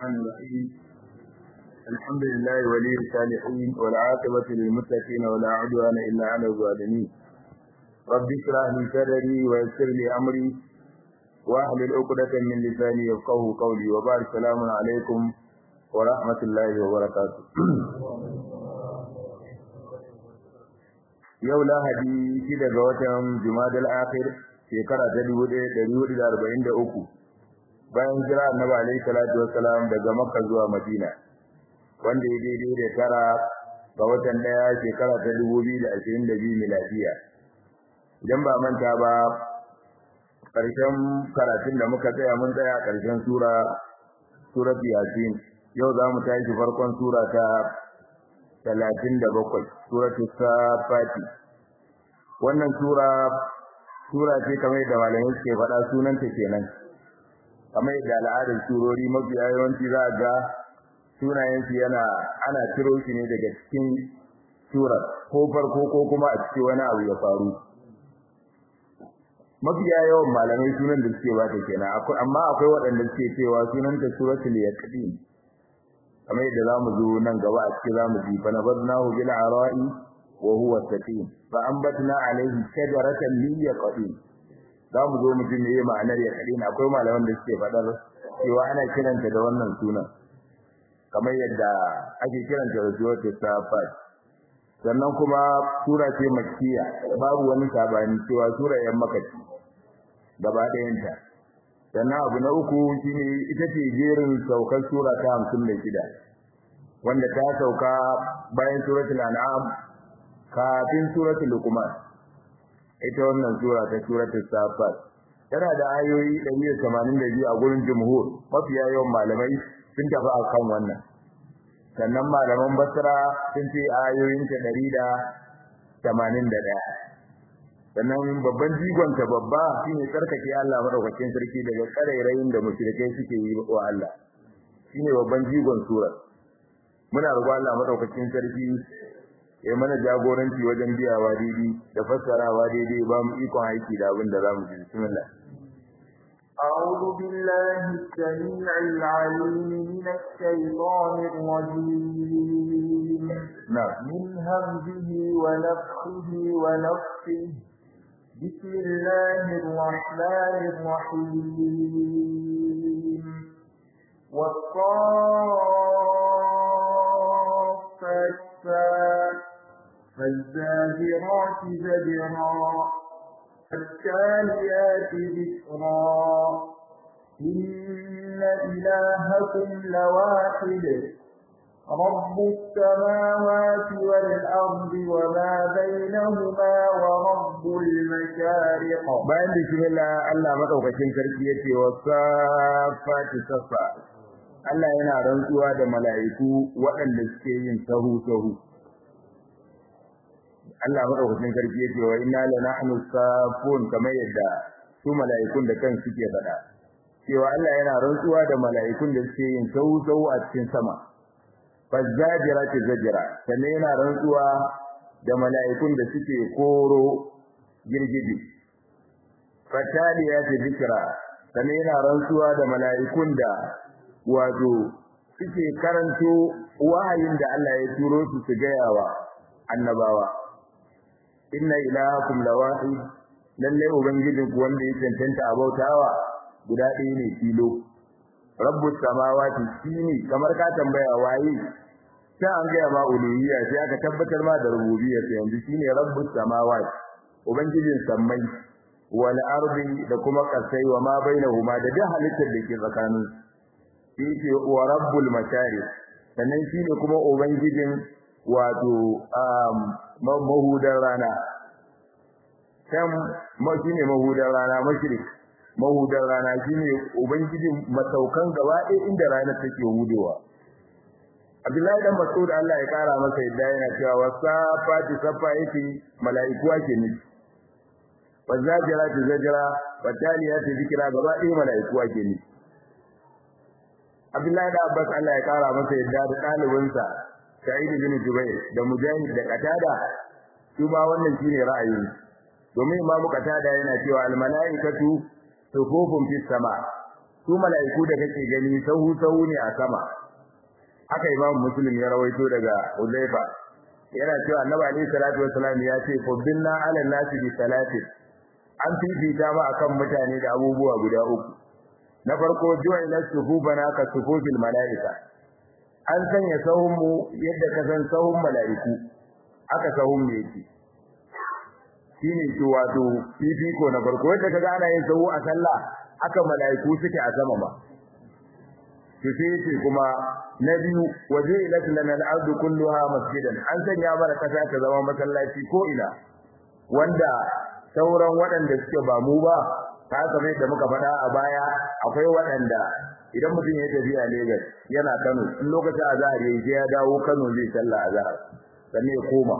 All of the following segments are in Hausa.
الرحمن الرحيم الحمد لله ولي الصالحين والعاقبة للمتقين ولا عدوان إلا على الظالمين رب اشرح لي صدري ويسر لي أمري واحلل عقدة من لساني يفقهوا قولي وبارك السلام عليكم ورحمة الله وبركاته yau lahadi shida ga watan jumadal akhir shekara ta 1443 bayan jira annabi alaihi salatu wassalam daga makka zuwa madina wanda ya daidai da tara ga watan daya shekara ta 2022 miladiya idan ba manta ba karshen karatun da muka tsaya mun tsaya karshen sura surat yasin yau za mu tashi farkon sura ta talatin da bakwai suratul safati wannan sura sura ce kamar da malamai suke faɗa sunanta kenan kamar da al'adar surori mafi yawanci za ga sunayen su yana ana ciro shi ne daga cikin surar ko farko ko kuma a cikin wani abu ya faru mafi yawan malamai sunan da suke bata kenan amma akwai waɗanda suke cewa sunanta suratul yaqin kamar yadda zamu zo nan gaba a cikin zamu ji fa nabadnahu bil ara'i wa huwa sakin fa anbatna alayhi shajaratan min yaqin zamu zo mu ji me ma'anar yaqin akwai malaman da suke fadar cewa ana kiranta da wannan sunan kamar yadda ake kiranta da suratul safat sannan kuma sura ce makkiya babu wani sabani cewa sura yan makki gaba ɗayanta sannan abu na uku shine ita ce jerin saukar sura ta 56 wanda ta sauka bayan suratul an'am kafin suratul luqman ita wannan sura ta suratul safat tana da ayoyi 182 a gurin jumhur mafiya yawan malamai sun tafi akan wannan sannan malaman basra sun ce ayoyin ta 181 sannan babban jigonta babba shine tsarkake Allah madaukakin sarki daga karairayin da mushrikai suke yi wa Allah shine babban jigon sura muna roƙo Allah madaukakin sarki ya mana jagoranci wajen biyawa daidai da fassarawa daidai ba mu ikon aiki da abin da zamu ji bismillah أعوذ بالله السميع العليم من الشيطان الرجيم نعم من همزه ونفخه ونفخه بسم الله الرحمن الرحيم والصافات فالزاجرات زجرا فالتاليات ذكرا إن إلهكم لواحد رب السماوات والأرض وما بينهما ورب المشارق bayan bismillah Allah madaukakin sarki yace wasafati safa Allah yana rantsuwa da mala'iku waɗanda suke yin sahu sahu Allah madaukakin sarki yace wa inna lanahnu safun kamar yadda su mala'ikun da kan suke faɗa cewa Allah yana rantsuwa da mala'ikun da suke yin sahu sahu a cikin sama fazajirati zajira sannan yana rantsuwa da mala'ikun da suke koro girgije fataliyati zikra sannan yana rantsuwa da mala'ikun da wato suke karanto wahayin da Allah ya turo su su gayawa annabawa inna ilahakum lawahid lalle ubangijin ku wanda ya cancanta a bautawa guda ɗaya ne kilo rabbus samawati shine kamar ka tambaya waye sai an ga ma uluhiyya sai aka tabbatar ma da rububiyya sai yanzu shine rabbus samawati ubangijin sammai wal ardi da kuma kasai wa ma bainahuma da duk halittar da ke tsakanin shi ce wa rabbul mashari sannan shine kuma ubangijin wato um mahudar rana kan ma shine mahudar rana mashrik mahudar rana shine ubangijin masaukan gaba ɗaya inda rana take hudewa Abdullahi dan Mas'ud Allah ya kara masa yadda yana cewa wasafati safa yake mala'iku ake nufi wazajirati zajra wataliyati zikra gaba ɗaya mala'iku ake nufi Abdullahi da Abbas Allah ya kara masa yadda da ɗalibinsa Sa'id bin Jubair da Mujahid da Qatada su ma wannan shine ra'ayin domin Imam Qatada yana cewa al mala'ikatu sufufun fis sama su mala'iku da kake gani sahu sahu ne a sama haka imam muslim ya rawaito daga Uzaifa yana cewa annabi alaihi salatu wassalam ya ce fuddinna ala nasi bi salati an fifita ba akan mutane da abubuwa guda uku na farko ju'ila suhubana ka suhubil mala'ika an sanya sahun mu yadda ka san sahun mala'iku aka sahun mu yake shine to wato fifiko na farko yadda kaga ana yin sahu a sallah aka mala'iku suke a sama ba to sai yace kuma na biyu waje ilat lana al-ardu kulluha masjidan an sanya mana kasa ta zama masallaci ko ina wanda sauran waɗanda suke ba mu ba ta kamar da muka faɗa a baya akwai waɗanda idan mutum ya tafi a Lagos yana Kano in lokacin azhar yayi sai ya dawo Kano zai sallah azhar sannan ya koma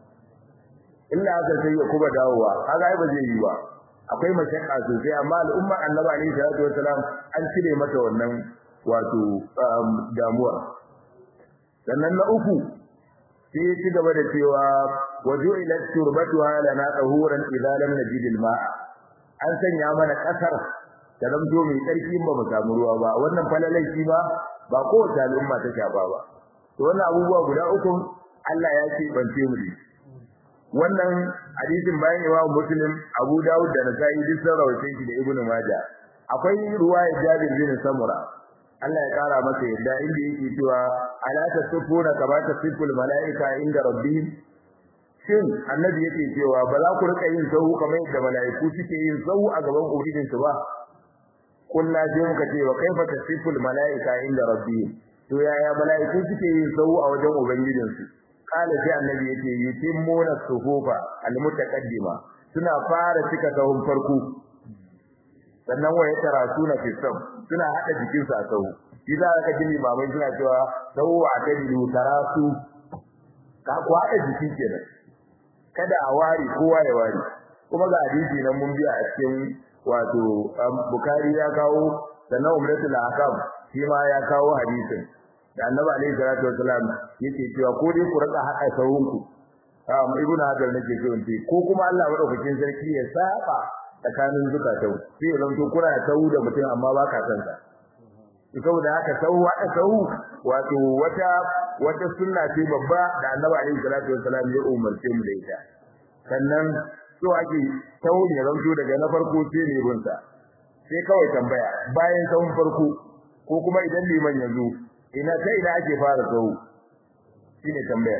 illa aka sai ya kuma dawowa kaga ai ba zai yi ba akwai mashakka sosai amma al'umma annabi alaihi salatu wasalam an cire mata wannan wato damuwa sannan na uku sai ya ci gaba da cewa waju ila turbatuha lana tahuran idza lam najid al-ma' an sanya mana kasar da zamto mai tsarki ba mu samu ruwa ba wannan falalai shi ba ba kowace al'umma ta shafa ba to wannan abubuwa guda uku Allah ya ce bance mu ne wannan hadisin bayan Imam Muslim Abu Dawud da Nasa'i duk sun rawaito shi da Ibn Majah akwai ruwaya Jabir bin Samura Allah ya kara masa yadda inda yake cewa ala tasfuna kama tasful malaika inda rabbihim shin annabi yake cewa ba za ku rika yin sahu kamar yadda malaiku suke yin sahu a gaban ubangijinsu ba kullu sai muka ce wa kaifa tasful malaika inda rabbihim to yaya malaiku suke yin sahu a wajen ubangijinsu kala sai annabi yake yutimmuna suhufa almutaqaddima suna fara cika sahun farko sannan waye tarasuna fi sab suna hada jikin su a sahu idan aka ji limamai suna cewa sahu a kadilu tarasu ka ku hada jiki kenan kada a wari kowa ya wari kuma ga hadisi nan mun biya a cikin wato bukari ya kawo sannan umratul ahkam shi ma ya kawo hadisin da annabi alaihi salatu wasalam yake cewa ko dai ku rika hada sahunku um ibnu hadar nake so in ce ko kuma Allah madaukakin sarki ya saba tsakanin zukatan sai ya zanto kuna tawu da mutum amma ba ka san sa saboda haka tawu hada tawu wato wata wata sunna ce babba da annabi alaihi salatu wasalam ya umarce mu da ita sannan so ake tawu ne zanto daga na farko sai ne gunsa sai kawai tambaya bayan sahun farko ko kuma idan liman ya zo ina ta ina ake fara tsawo shine tambayar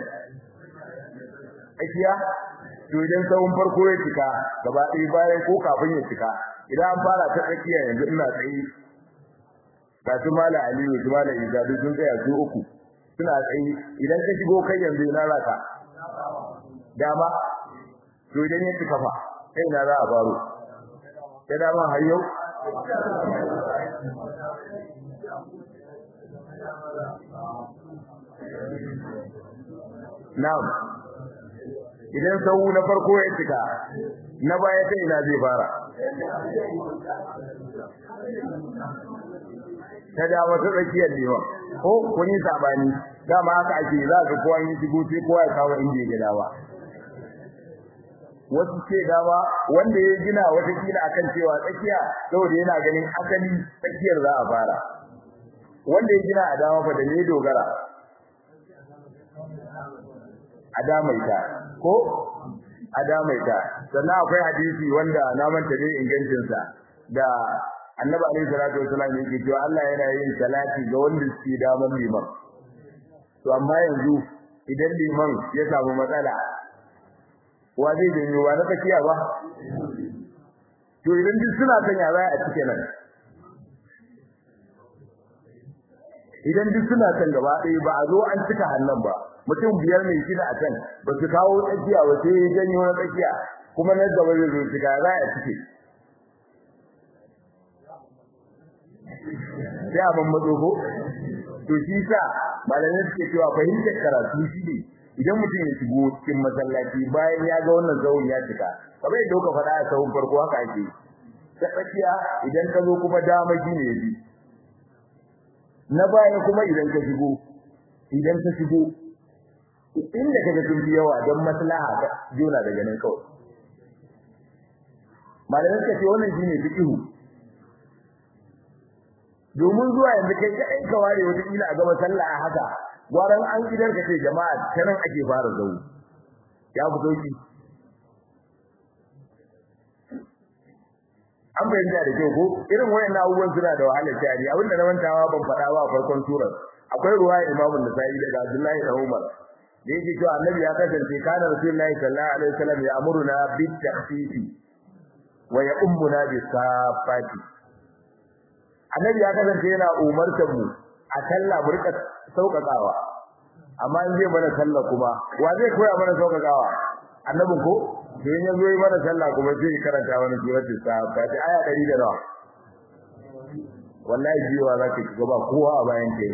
akiya to idan tsawon farko ya cika gaba ɗaya bayan ko kafin ya cika idan an fara ta tsakiya yanzu ina tsaye ga su mala aliyu su mala isa duk sun tsaya su uku suna tsaye idan ka shigo kai yanzu ina za ka dama to idan ya cika fa kai na za a faro ta dama har yau Na'am. Idan sau na farko ya cika, na baya ta ina zai fara. Ta dama ta tsakiyar neman, ko kun yi sabani, dama haka ake za ka kowa yi shigo sai kowa ya kawo inda ya gida ba. Wasu ce dama wanda ya gina watakila akan cewa tsakiya saboda yana ganin asali tsakiyar za a fara. Wanda ya gina a dama fa da ne dogara. adamaita ko adamaita sannan akwai hadisi wanda na manta dai ingancin sa da annabi alaihi salatu wasallam yake cewa Allah yana yin salati ga wanda suke daman liman to amma yanzu idan liman ya samu matsala wa zai janyo wa na tsakiya ba to idan duk suna sanya za a cike nan idan duk suna kan gaba ɗaya ba a zo an cika hannun ba mutum biyar ne shida a can ba su kawo tsakiya ba sai ya janyo na tsakiya kuma na gaba zai zo cika za a cike sai a ban matso ko to shi sa malamai suke cewa fahimtar karatu shi ne idan mutum ya shigo cikin masallaci bayan ya ga wannan zawon ya cika kamar yadda kuka faɗa a sahun farko haka ake ta tsakiya idan ka zo kuma dama shi ne bi na baya kuma idan ka shigo idan ka shigo inda kaga sun fi yawa don maslaha ta jona daga nan kawai malamai suka ce wannan shine fiqhu domin zuwa yanzu kai kai ka ware wata kila a gaba sallah a haka gwaran an gidan ka ce jama'a ta nan ake fara zau ya fi sauki an bayyana da kyau ko irin wayannan abubuwan suna da wahalar tari abinda na mantawa ban faɗa ba a farkon surar akwai ruwa imamun nasa'i daga abdullahi da umar da yake cewa annabi ya kasance kana rasulullahi sallallahu alaihi wasallam ya amuruna bit tahfifi wa ya ummuna bis safati annabi ya kasance yana umartar mu a sallah mu rika sauƙaƙawa amma in zai mana sallah kuma wa zai koya mana sauƙaƙawa annabin ko to in yazo yi mana sallah kuma sai ya karanta mana suratul safat aya 100 da nawa wallahi jiwa za ka shiga ba kowa a bayan kai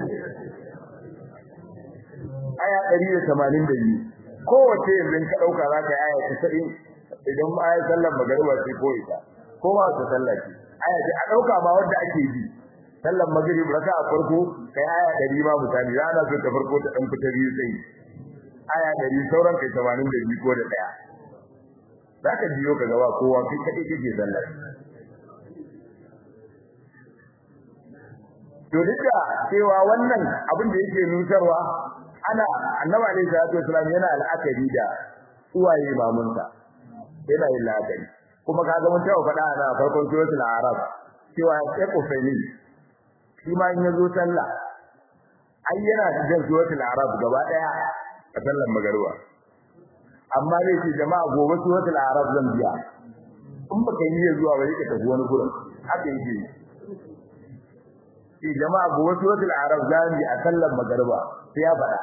aya 182 kowace yanzu ka dauka za ka yi aya 90 idan aya sallar magariba ce ko ita ko ba ta sallah ce aya ce a dauka ma wanda ake bi sallar magrib raka a farko kai aya 100 ma misali rana so ta farko ta dan fita biyu sai aya 100 sauran kai 82 ko da daya zaka jiyo ka gaba kowa kai kade kake sallar to duka cewa wannan abin da yake nutarwa ana annabi alaihi salatu wasallam yana al'akari da uwaye mamunsa yana yin la'akari kuma kaga mun tawo faɗa a farkon suratul arab cewa ya kufani shi ma in yazo sallah ai yana cikin suratul arab gaba daya a sallar magariba amma dai ce jama'a gobe suratul arab zan biya in baka yi zuwa ba yake tafi wani gurin haka yake ce jama'a gobe suratul arab zan yi a sallar magariba sai ya faɗa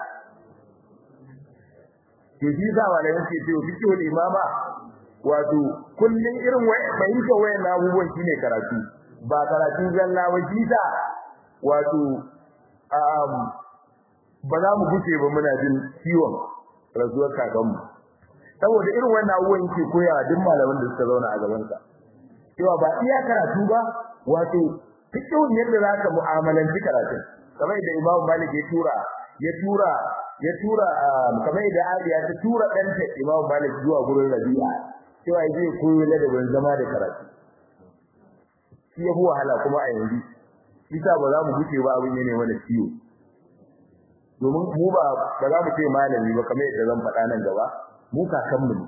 to shi sa malamin ce to fikihul imama wato kullun irin wai fahimta wayan abubuwan shine karatu ba karatu zalla ba shi sa wato um ba za mu guce ba muna jin ciwon rasuwar kakanmu saboda irin wannan abubuwan yake koya duk malaman da suka zauna a gaban sa cewa ba iya karatu ba wato fikihun yadda zaka mu'amalanci karatu kamar da Imam Malik ya tura ya tura ya tura kamar da Aliya ta tura danta Imam Malik zuwa gurin Rabi'a cewa zai koyo ladabin zama da karatu shi ya wahala kuma a yanzu isa ba za mu guce ba abin yana mana ciwo domin mu ba ba za mu ce malami ba kamar yadda zan faɗa nan gaba mu kakan mu ne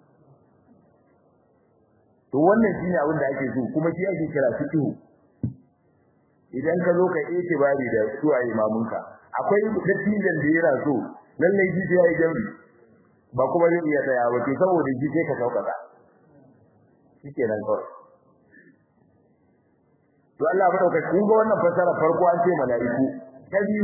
to wannan shine abin da ake so kuma shi ake kira fiqh idan ka zo ka yi bari da suwaye mamunka akwai dattijan da yana so lalle shi sai yayi jami ba kuma zai iya tsaya ba to saboda shi sai ka saukaka shikenan kawai to Allah ya dauka kun ga wannan fasara farko an ce malaiku ta biyu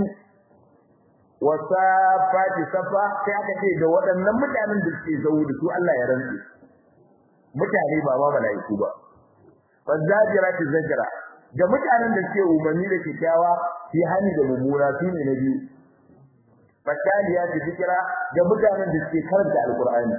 wasafati safa sai aka ce da waɗannan mutanen da suke zau da su Allah ya rantsi mutane ba ma malaiku ba fazajirati zajra da mutanen da suke umarni da kyakkyawa fi hani da mummuna su ne na biyu fataliya ta zikira da mutanen da suke karanta alqur'ani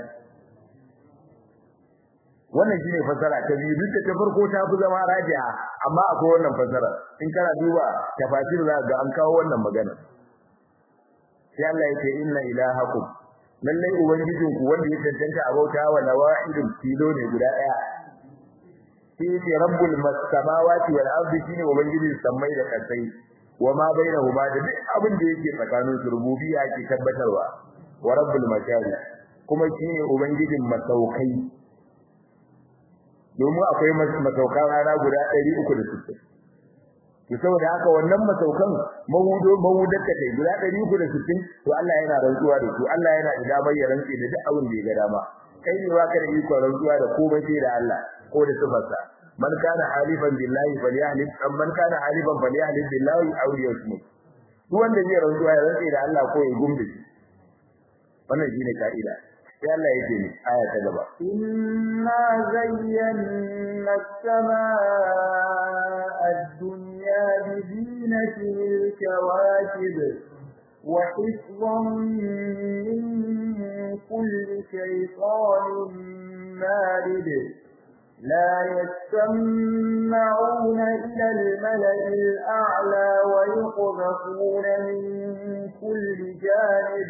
wannan shine fasara ta biyu duk da ta farko ta fi zama raji'a amma akwai wannan fasara in kana duba tafasir za ga an kawo wannan magana sai Allah yake inna ilahakum lallai ubangijinku wanda ya tantance abauta wa nawa'idul tilo ne guda daya shi ne rabbul samawati wal ardi shine ubangijin sammai da kasai wa ma bainahuma da duk abin da yake tsakanin su rububiyya ke tabbatarwa wa rabbul mashari kuma shine ubangijin masaukai domin akwai masaukan rana guda 360 to saboda haka wannan masaukan mahudo mahudar ta kai guda 360 to Allah yana rantsuwa da su Allah yana da damar ya rantsi da duk abin da ya ga dama kai ne baka da iko rantsuwa da komai sai da Allah ko da sifarsa man kana halifan billahi falyahlif man kana halifan falyahlif billahi aw yasmut duk wanda zai rantsuwa ya rantsi da Allah ko ya gumbe shi wannan shine kaida sai Allah yake ni aya ta gaba inna zayyana as-samaa ad-dunya bi zinatin al-kawakib wa hifdhan min kulli shaytanin marid لا يستمعون إلى الملأ الأعلى ويقذفون من كل جانب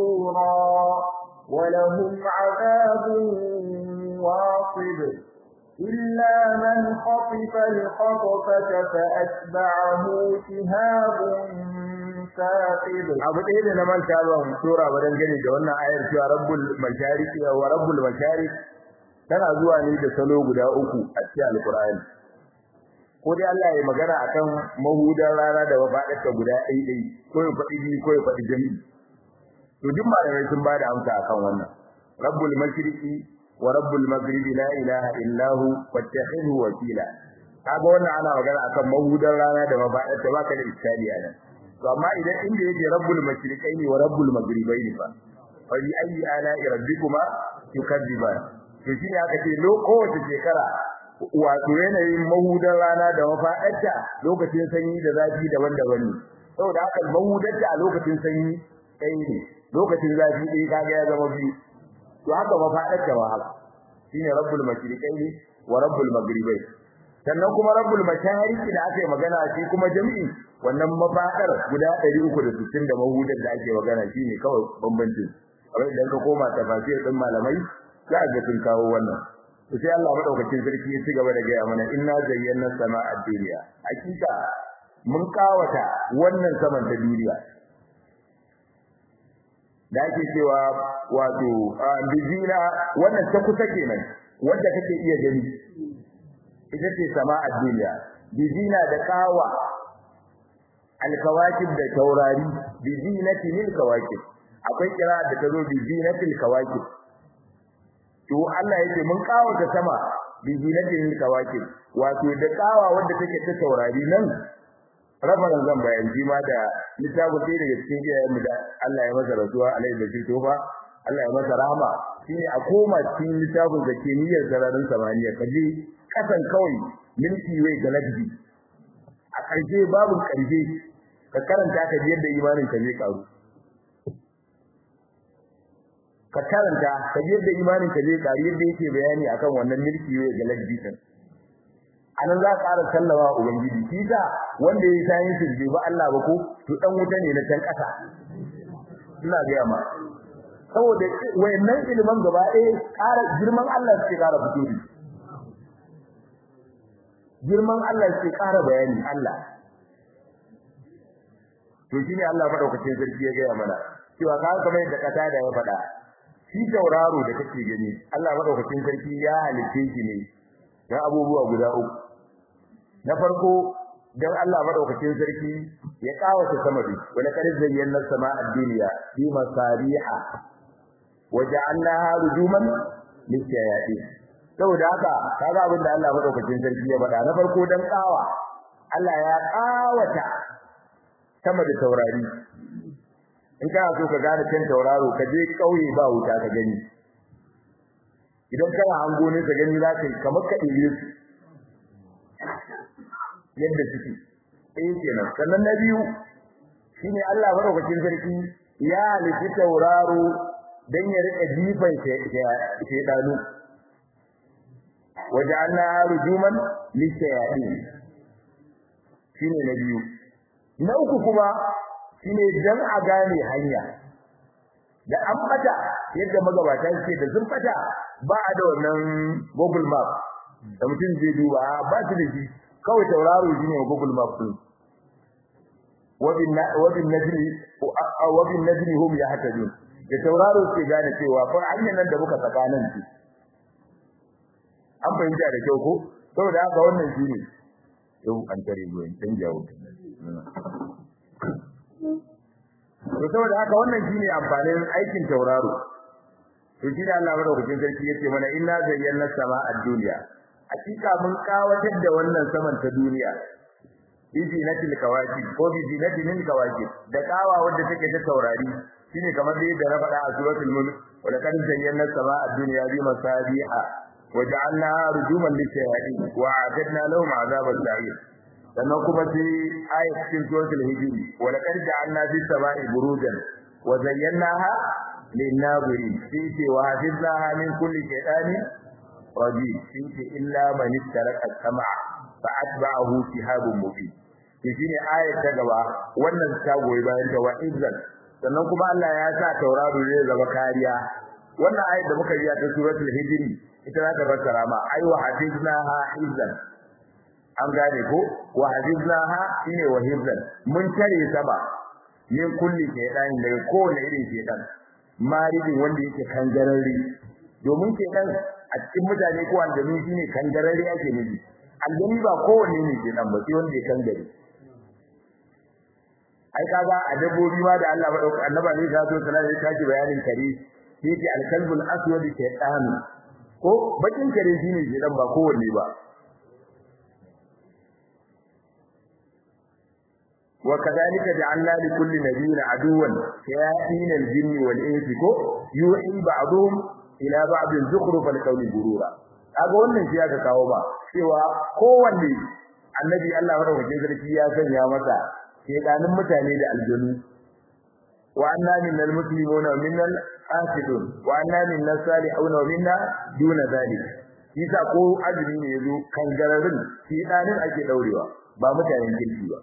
دحورا ولهم عذاب واصب إلا من خطف الخطفة فأتبعه شهاب ثاقب abu ɗaya da na manta ba mu tura ba dan gani da wannan ayar cewa rabbul mashariki wa rabbul masharik tana zuwa ne da salo guda uku a cikin alqur'ani ko dai Allah ya magana akan mahudan rana da wafadarta guda ɗaya ɗaya ko ya faɗi biyu ko ya faɗi jami'i to duk malamai sun bada amsa akan wannan rabbul mashriqi wa rabbul maghribi la ilaha illa hu fattakhidhu wakila kaga wannan ana magana akan mahudan rana da mafadarta baka da iskali a nan to amma idan inda yake rabbul mashriqaini wa rabbul maghribaini fa fa bi ayi ala rabbikuma tukadziban to shine aka ce kowace shekara wato yanayin mahudan rana da mafaɗarta lokacin sanyi da zafi daban-daban ne saboda haka mahudarta a lokacin sanyi ɗaya ne lokacin zafi ɗaya kaga ya zama biyu to haka mafaɗarta ma haka shine rabbul mashriqaini wa rabbul maghribai sannan kuma rabbul mashariqi da aka yi magana shi kuma jami'i wannan mafaɗar guda 360 da mahudar da ake magana shine kawai bambancin amma idan ka koma tafsir din malamai za ga sun kawo wannan to sai Allah madaukakin sarki ya ci gaba da gaya mana inna zayyana sama'a dunya hakika mun kawata wannan saman ta duniya da ake cewa wato bizina wannan ta kusa kenan wanda kake iya gani ita ce sama'a dunya bizina da kawa alkawakib da taurari bizinatil kawakib akwai kira da tazo bizinatil kawakib to Allah yake mun kawo ta sama bi zinatin kawakib wato da kawa wanda take ta taurari nan rafaran zan bayan ji ma da littafi sai daga cikin iyayen mu da Allah ya masa rasuwa alai da shi tofa Allah ya masa rahama shine a koma cikin littafin da ke niyyar sararin samaniya kaje kasan kawai milki way galaxy a ƙarshe babu ƙarshe ka karanta ka yadda imanin ka zai karu ka karanta ka yadda imanin ka zai karu yadda yake bayani akan wannan milki way galaxy din anan za ka ƙara sallama ubangiji shi ta wanda yayi sayin shi ba Allah ba ko to dan wuta ne na can ƙasa ina ga ma saboda wayannan ilimin gaba ɗaya ƙara girman Allah suke ƙara fito da girman Allah suke ƙara bayani Allah to shine Allah madaukakin sarki ya gaya mana cewa ka kamar yadda kasa da ya faɗa shi tauraro da kake gani Allah madaukakin sarki ya halice shi ne dan abubuwa guda uku na farko dan Allah madaukakin sarki ya kawata sama bi wala kad zayyana sama'a dunya bi masariha waja'alnaha rujuman lishayatin saboda haka kaga abin da Allah madaukakin sarki ya faɗa na farko dan kawa Allah ya kawata sama da taurari in kana so ka gane kan tauraro ka je kauye ba wuta ka gani idan kana hango ne ka gani za ka yi kamar ka ɗire su yadda suke ɗaya kenan sannan na biyu shine Allah madaukakin sarki ya halitta tauraro dan ya rika jifan shedanu waja'alna rujuman lishayatin shine na biyu na uku kuma shine dan a gane hanya da an fata yadda magabata suke da sun fata ba a da wannan Google Map da mutum zai duba ba su da shi kawai tauraro shine Google Map din wabin wabin najmi wabin najmi hum yahtadun da tauraro ke gane cewa fa hanyar nan da muka saka nan ce an fahimta da kyau ko saboda haka wannan shine yau an tare ruwan dan jawo to saboda haka wannan shine amfanin aikin tauraro to shi da Allah madaukakin sarki yace mana inna zayyana sama'a dunya hakika mun kawatar da wannan saman ta duniya bizinatil kawakib ko bizinatil kawakib da kawa wadda take ta taurari shine kamar da yadda na faɗa a suratul mulk wa laqad zayyana sama'a dunya bi masabiha waja'alna rujuman lishayatin wa a'tadna lahum 'adhaban sa'ir sannan kuma sai ayat cikin suratul hijr wa laqad ja'alna fis sama'i burujan wa zayyanaha lin-nazirin sai wa hafidnaha min kulli shaytanin rajim sai illa man istaraka as-sam'a fa atba'ahu shihabun mubin shine ayat ta gaba wannan ta goyi bayan ta wa izzan sannan kuma Allah ya sa tauraro zai zama kariya wannan ayat da muka yi ta suratul hijr ita za ta fassara ma ai wa hafiznaha hizan an gane ko wa hafiznaha shine wa hizan mun tare sama min kulli shaytan daga kowane irin shaytan maridin wanda yake kangararre domin shaytan a cikin mutane ko aljanu shine kangararre ake nufi aljani ba kowanne ne shaytan ba sai wanda ya kangare ai kaga a dabbobi ma da Allah madauka annaba ne ya zo sallallahu alaihi wasallam bayanin kare yake alkalbul aswad shaytan ko bakin kare shine shaytan ba kowanne ba وكذلك جعلنا لكل نبي عدوا شياطين الجن والانس كو يوحي بعضهم الى بعض زخرف القول غرورا kaga wannan shi aka kawo ba cewa kowanne annabi Allah madaukakin sarki ya sanya masa shedanin mutane da aljanu wa anna minal muslimuna wa minal qasidun wa anna minnas salihuna wa minna duna zalik yasa ko azumi ne yazo kan gararin shedanin ake daurewa ba mutanen kirki ba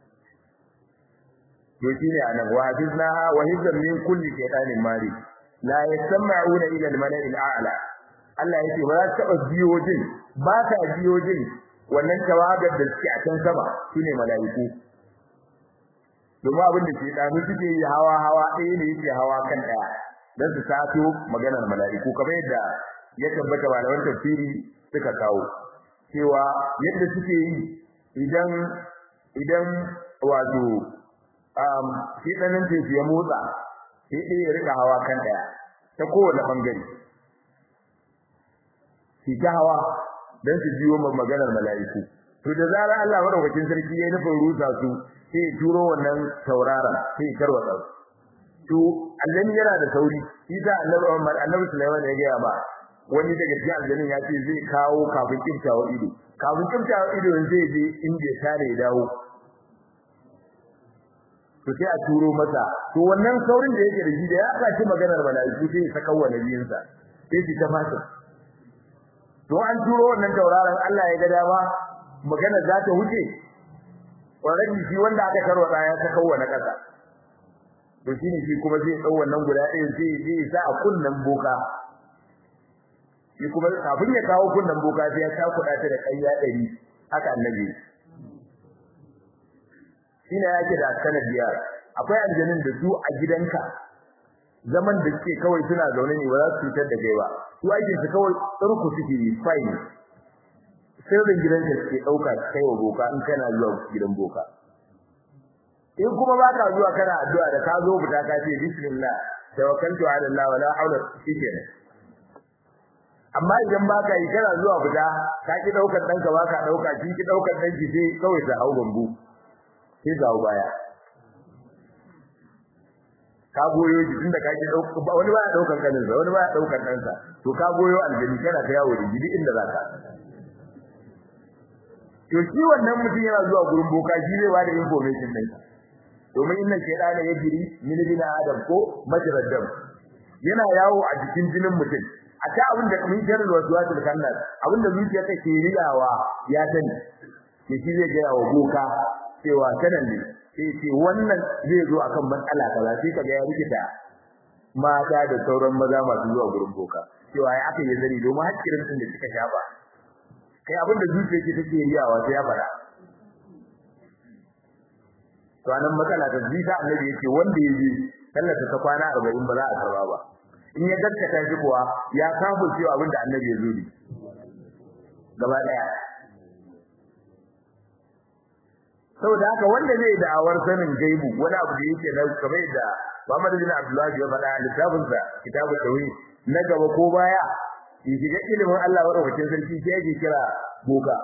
to shine anan wa hafizna wa hizan min kulli shaytanin mari la yasma'una ila al-mala'i al-a'la Allah yake ba za ta taba biyo jin ba ta biyo jin wannan tawagar da suke a can sama shine mala'iku domin abin da ke danu suke yi hawa hawa ɗaya ne yake hawa kan ɗaya dan su sato maganar mala'iku kamar yadda ya tabbata malaman tafsiri suka kawo cewa yadda suke yi idan idan wato um shi danin teku ya motsa sai dai ya rika hawa kan daya ta kowane bangare shi ta hawa dan su jiwo maganar mala'iku to da zarar Allah madaukakin sarki ya nufin rusa su sai ya turo wannan taurara sai ya tarwatsa to Allah yana da sauri shi da Annabi Muhammad Annabi Sulaiman ya ga ba wani daga cikin aljannin ya ce zai kawo kafin kimtawa ido kafin kimtawa ido zai je inda ya tare ya dawo to sai a turo masa to wannan saurin da yake da shi da ya saki maganar mala'iku sai ya saka wa nabiyinsa sai shi ta fata to an turo wannan tauraron Allah ya ga dama magana za ta wuce wannan shi wanda aka tarwata ya saka wa na kasa to shine shi kuma zai dau wannan guda ɗaya sai zai sa a kunnan boka shi kuma kafin ya kawo kunnan boka sai ya takuda ta da kayya 100 haka annabi shine yake da sanadiya akwai aljannin da su a gidanka zaman da suke kawai suna zaune ne ba za su cutar da kai ba su aikin su kawai tsarku suke yi fine sirrin gidanka suke dauka kai wa boka in kana zuwa gidan boka in kuma ba ka zuwa kana addu'a da ka zo fita ka ce bismillah tawakkaltu ala Allah wala hawla shikenan amma idan ba ka yi kana zuwa fita ka ki daukar danka ba ka dauka kin ki daukar danki sai kawai ta hau bambu sai ga baya ka goyo shi tunda ka ji dauka wani ba ya daukar kanin sa wani ba ya daukar dan sa to ka goyo aljani kana ta yawo da gidi inda zaka to shi wannan mutum yana zuwa gurin boka shi zai bada information din domin inna shaytana yajri min bin adam ko majrad dam yana yawo a jikin jinin mutum a ta abin da min jarar waswasul kannas abin da zuciya take riyawa ya sani ke shi zai ga wa boka cewa sanan ne sai ce wannan zai zo akan matsala kaza sai kaga ya rikita mata da sauran maza masu zuwa gurin boka cewa ya aka yi zari domin hakkirin din da suka shafa kai abin da zuciya ke take riyawa sai ya fara to anan matsala ta zita annabi yake wanda ya je sallar ta kwana 40 ba za a karba ba in ya gaskata shi kuwa ya kafu cewa abin da annabi ya zo ne gaba daya saboda haka wanda zai da'awar sanin gaibu wani abu da yake na kamar da Muhammad bin Abdullah ya faɗa a littafin sa kitabul tauhid na gaba ko baya ya shiga ilimin Allah madaukakin sarki sai yake kira boka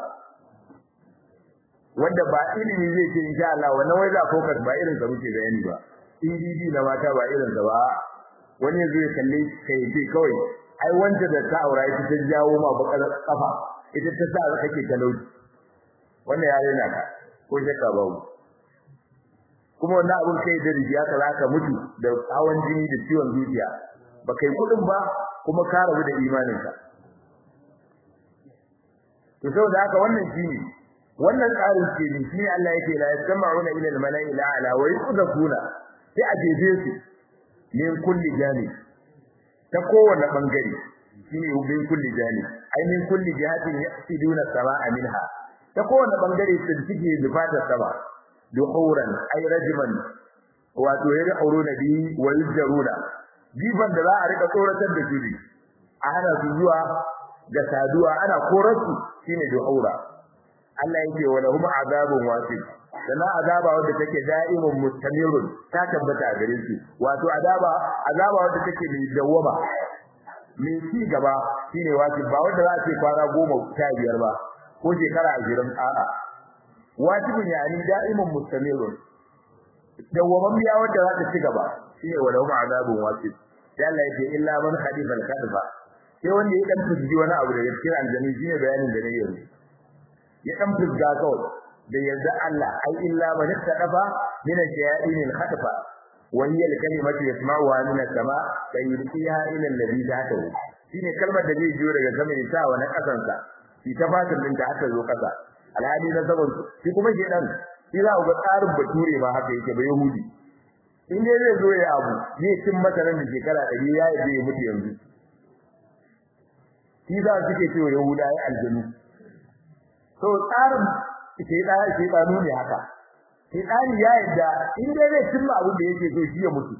wanda ba ilimi zai ce insha Allah wannan wai za focus ba irin sa muke bayani ba EDD na mata ba irin sa ba wani zai kalle kai ce kawai ai wanda da ta aura ita ta jawo ma bakar kafa ita ta sa kake talauci wannan ya rena ka ko shakka babu kuma wannan abun kai da rijiya ka zaka mutu da hawan jini da ciwon zuciya ba kai kudin ba kuma ka rabu da imaninka to saboda haka wannan shine wannan tsarin ce ne shi Allah yake la yasma'una ila al-mala'i la'ala wa yusdaquna sai a jeje su min kulli jani ta kowane bangare shine min kulli jani ai min kulli jihatin yasiduna samaa minha ta kowane bangare su suke nufata sama duhuran ai rajman wato yari auruna bi wa yajruna jifan da za a rika tsoratar da su a hana su zuwa ga saduwa ana korarsu shine duhura Allah yake wa lahum azabun wasif sana azaba wanda take da'imun mustamirun ta tabbata a gare su wato azaba azaba wanda take mai dawama mai ci gaba shine wasif ba wanda za a ce kwana goma ta biyar ba ko shekara ashirin a'a wasifun yani da'imun mustamirun dawaman biya wanda za ta ci gaba shine wa lahum azabun wasif sai Allah yake illa man khadifa al-kadfa sai wanda ya dan fiji wani abu daga cikin aljani shine bayanin da ne yanzu ya dan fizga kawai da yarda Allah ai illa man ittaqafa min al-shayatin al-khatfa wa hiya al-kalimatu yasma'uha min as-sama fa yulqiha ila alladhi tahtahu shine kalmar da zai jiyo daga sama ya sa wani kasan sa shi ta fatin din da aka zo kasa alhali na saban shi kuma ke dan shi za ku ga tsarin bature ma haka yake ba yahudi in dai zai zo ya abu zai cin masa nan da shekara 100 ya yi ya mutu yanzu shi za su ke cewa yahuda ya aljanu to tsarin ke da ke da ne haka ke tsari ya yadda in dai zai cimma abin da yake so shi ya mutu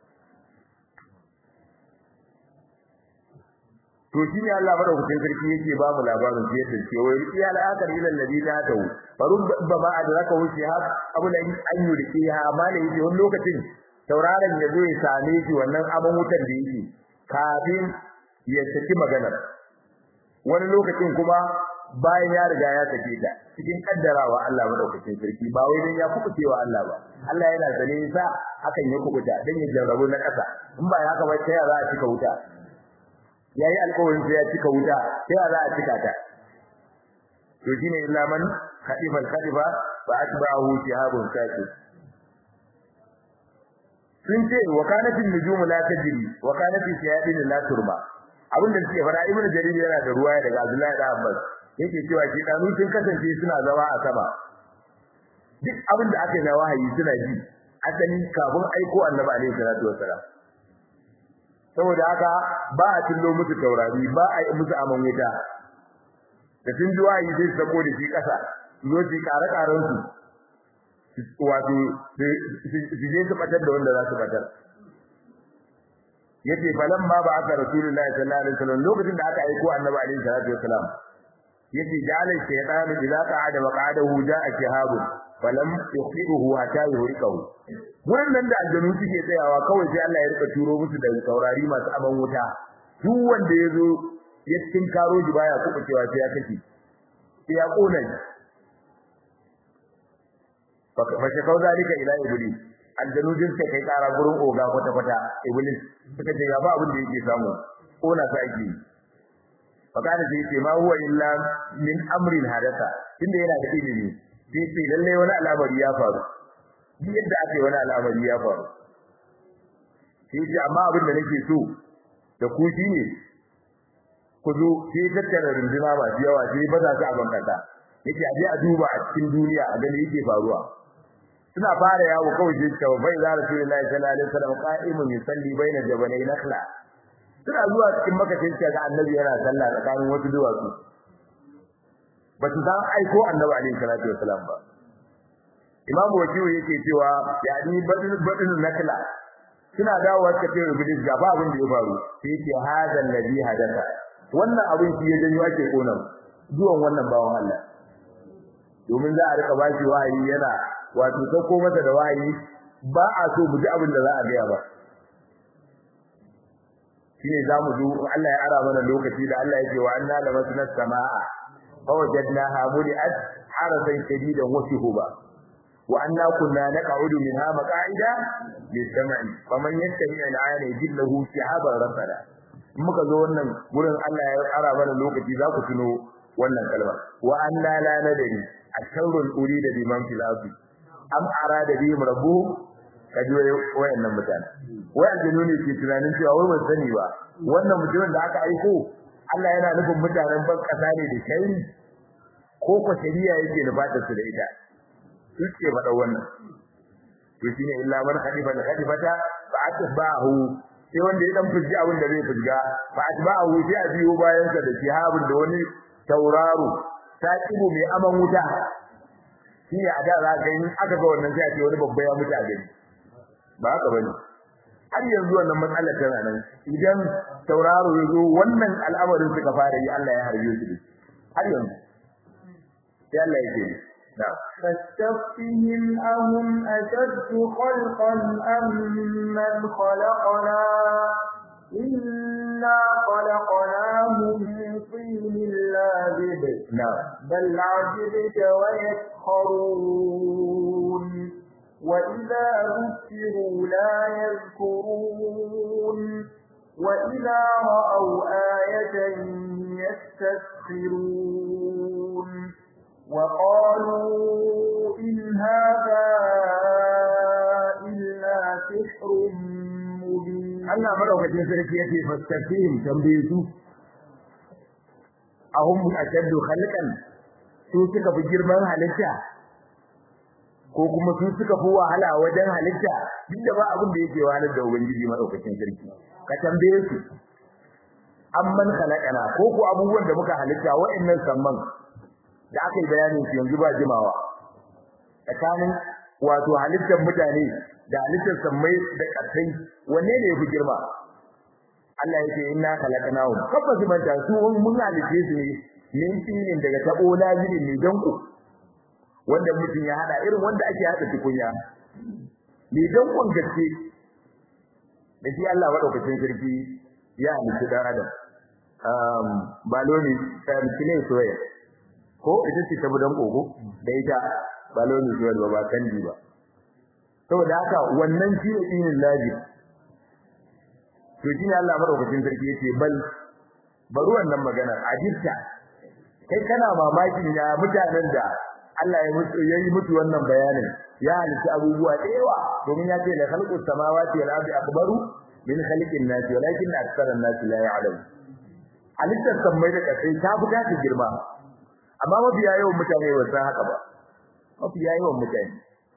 to shi ne Allah madaukakin sarki yake ba mu labarin sai yadda ce wai ya al'akar ila alladhi la tawu farun ba ma adraka wuce ha abu da an yurki ha amma ne yake wani lokacin tauraron ya zo ya same shi wannan abin wutar da yake kafin ya saki maganar wani lokacin kuma bayan ya riga ya sake ta cikin kaddarawa Allah madaukakin sarki ba wai dan ya kubucewa Allah ba Allah yana sane sa hakan ya kubuta dan ya jarrabu na kasa in ba haka ba sai za a cika wuta yayi alƙawarin sai ya cika wuta sai za a cika ta to shine illa man khadifa al-khadifa fa atba'ahu shihabun saqi sun ce wa kanatin nujum la tajri wa kanatin shayadin la turba abinda suke fara ibnu jarir yana da ruwaya daga Abdullahi da Abbas yake cewa shi danu sun kasance suna zama a sama duk abin da aka yi na wahayi suna ji asali kafin aiko annabi alaihi salatu wassalam saboda haka ba a tillo musu taurari ba a yi musu aman wuta da sun ji wahayi sai su sako da shi kasa zo su kare karen su wato su je su batar da wanda za su batar yace falan ma ba aka rasulullahi sallallahu alaihi wasallam lokacin da aka aiko annabi alaihi salatu wasallam yace ja'ala shaytanu idza qa'ada wa qa'adahu ja'a shihabun falam yuqiruhu hatta yuhriqahu wurin nan da aljanu suke tsayawa kawai sai Allah ya rika turo musu da saurari masu aban wuta duk wanda yazo ya cikin karo ji baya kuɓa cewa sai ya kace sai ya kona shi fa shakau zalika ila iblis aljanu din sai kai kara gurin oga kwata kwata iblis suka ce ga ba abin da yake samu kona sa ake fakada sai ce ma huwa illa min amrin hadatha tunda yana da ilimi sai ce lalle wani al'amari ya faru duk yadda aka yi wani al'amari ya faru sai ce amma abin da nake so da ku shine ku zo sai tattara runduna ba yawa sai ba za su a bankata yake a je a duba a cikin duniya a gani yake faruwa suna fara yawo kawai sai ta bai za rasulullahi sallallahu alaihi wasallam qa'imun yusalli baina jabalai nakhla suna zuwa cikin maka sai ga annabi yana sallah tsakanin wasu duwatsu ba su san aiko annabi alaihi salatu wasalam ba imam wakiyu yake cewa yani badin badin nakla suna dawowa suka ce iblis ga ba abin da ya faru sai yake hada alladhi hadatha wannan abin shi ya janyo ake kona zuwan wannan bawan Allah domin za a rika bashi wahayi yana wato sauko masa da wahayi ba a so mu ji abin da za a gaya ba shine zamu zo Allah ya ara mana lokaci da Allah yake wa anna lamasna samaa fa wajadnaha muliat harasan shadidan wa shuhuba wa anna kunna naq'udu minha maq'ida lis-sam'i faman yattabi' al-'ana yajidhu shihaban rasada muka zo wannan gurin Allah ya ara mana lokaci za ku tuno wannan kalma wa anna la nadri asharrun urida biman fil ardi am arada bihim rabbuhum kaji wayannan mutane wai aljinu ne ke tunanin cewa wai ban sani ba wannan mutumin da aka aiko Allah yana nufin mutanen ban kasa ne da shari ko ko shari'a yake nufatar su da ita suke faɗa wannan to shine illa man khalifa al khalifata fa atbahu sai wanda ya dan fujji abin da zai fujga fa atba'ahu sai a biyo bayan sa da shihabun da wani tauraro taqibu mai aman wuta shi ne a da za ka yi aka ga wannan sai a ce wani babba ya mutu a gari ba haka bane har yanzu wannan matsalar tana nan idan tauraro ya zo wannan al'amarin suka fara yi Allah ya harbe su da har yanzu sai Allah ya ce فاستفتهم أهم أشد خلقا أم من خلقنا إنا خلقناهم من طين لابد نعم بل عجبت ويسخرون وإذا ذكروا لا يذكرون وإذا رأوا آية يستسخرون وقالوا إن هذا إلا سحر مبين Allah madaukakin sarki yake fastafihim tambaye su ahum ashaddu khalqan su suka fi girman halitta ko kuma su suka fi wahala wajen halitta duk da ba abin da yake wahalar da ubangiji madaukakin sarki ka tambaye su amman khalaqana ko ko abubuwan da muka halitta wa'annan samman da aka yi bayanin su yanzu ba jimawa tsakanin wato halittar mutane da halittar sammai da ƙasai wanne ne yafi girma Allah yake inna khalaqnahum kabbas manta su mun halice su ne min tinin daga tabo lazimi ne danko wanda mutum ya hada irin wanda ake hada tukunya ne dankon gaske da shi Allah madaukakin sarki ya halice dan adam um baloni tamkine soyayya ko ita ce ta budan kogo da ita baloni soyayya ba ba kanji ba saboda haka wannan shi ne dinin laji to shi ne Allah madaukakin sarki yace bal bari wannan magana ajirta kai kana mamakin ya mutanen da Allah ya mutu yayi mutu wannan bayanin ya halitta abubuwa da yawa domin ya ce la khalqus samawati wal ardi akbaru min khalqin nasi walakin aktharun nasi la ya'lamun halittar sammai da kasai ta buga ta girma amma mafiya yawan mutane ba san haka ba mafiya yawan mutane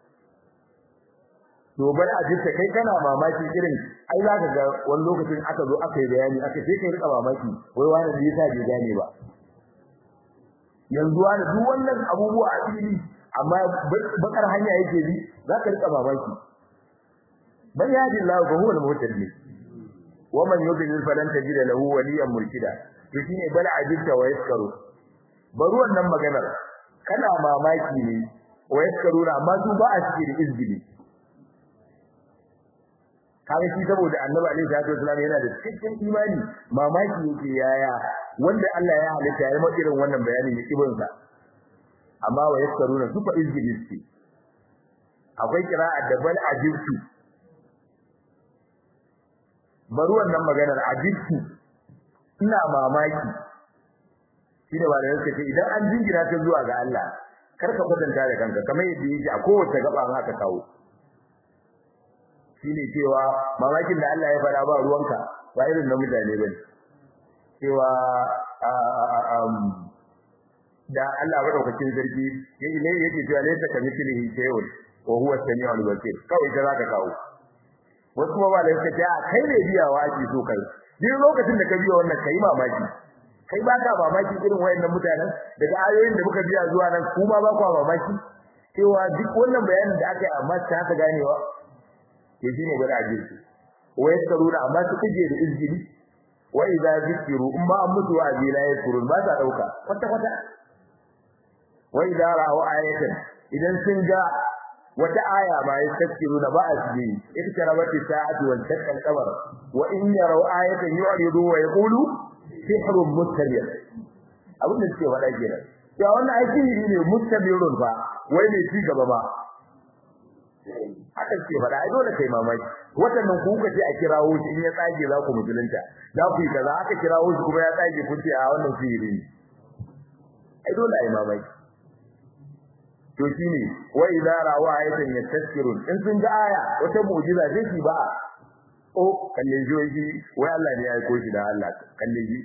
to bari a jinta kai kana mamaki irin ai za ka ga wani lokacin aka zo aka yi bayani aka sai kai rika mamaki wai wani da yasa bai gane ba yanzu wani duk wannan abubuwa a fili amma bakar hanya yake bi za ka rika mamaki bal yadi Allah fa huwa al-muhtadi wa man yudlil falan tajida lahu waliyan murshida to shine bal ajibta wa yaskaru bari wannan maganar kana mamaki ne wa yaskaruna amma su ba a cikin izgili kaga shi saboda annabi alaihi salatu wasallam yana da cikakken imani mamaki yake yaya wanda Allah ya halitta ya yi irin wannan bayani ne ibn sa amma wa yaskaruna su fa izgilisti akwai kira'a da bal ajibtu bari wannan maganar ajibtu ina mamaki shine ba da yake ce idan an jingina ta zuwa ga Allah kar ka kwatanta da kanka kamar yadda yake a kowace gaba an haka kawo shine cewa mamakin da Allah ya fara ba ruwanka ba irin na mutane bane cewa da Allah madaukakin sarki yake ne yake cewa laysa kamithlihi shay'un wa huwa as-sami'ul basir kawai da zaka kawo wasu kuma ba da yake ta kai ne biyawa ake so kai duk lokacin da ka biya wannan kai mamaki kai ba ka mamaki irin wayannan mutanen daga ayoyin da muka biya zuwa nan kuma ba ku mamaki cewa duk wannan bayanin da aka yi amma ta ka ganewa ke shine gwada ajirki wa yaskaruna amma su kuje da izgili wa idza zikiru in ba an mutu wa azila yaskurun ba ta dauka kwata kwata wa idza ra'u ayatan idan sun ga wata aya ma yaskaruna ba asbi iktarabati sa'atu wal takkal qamar wa in yaraw ayatan yu'ridu wa yaqulu sihrun mustabir abin da suke faɗa kenan ya wannan aiki ne mustabirun fa wai ne ci gaba ba haka ce fada ai dole kai mamaki watannan ku kuka ce a kirawo shi in ya tsage za ku musulunta za ku yi kaza aka kirawo shi kuma ya tsage ku ce a wannan sihiri ne ai dole ai mamaki to shine wa idza rawa ayatan yastaskirun in sun ga aya wata mu'jiza sai shi ba o kalle joji wai Allah ne ya aiko shi da Allah kalle ji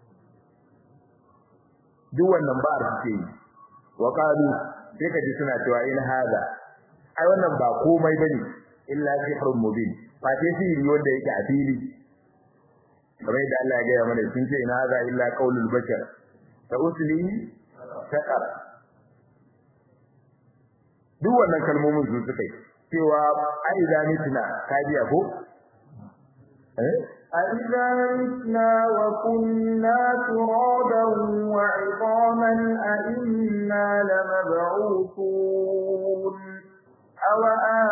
duk wannan ba a ce wa qalu sai ka ji suna cewa in hada ai wannan ba komai bane illa sihrun mubin fa sai sihiri wanda yake a fili kamar yadda Allah ya gaya mana sun ce ina hadha illa qaulul bashar ta usli saqar duk wannan kalmomin su suka yi cewa ai da mitna kajiya ko eh أَإِذَا مِتْنَا وَكُنَّا تُرَابًا وَعِظَامًا أَإِنَّا لَمَبْعُوثُونَ أَوْ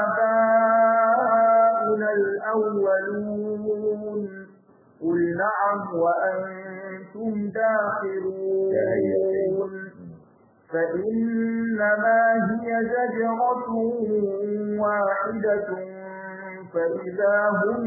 آبَاؤُنَا الْأَوَّلُونَ قُلْ نَعَمْ وَأَنْتُمْ دَاخِرُونَ فَإِنَّمَا هِيَ زَجْرَةٌ وَاحِدَةٌ فإذا هم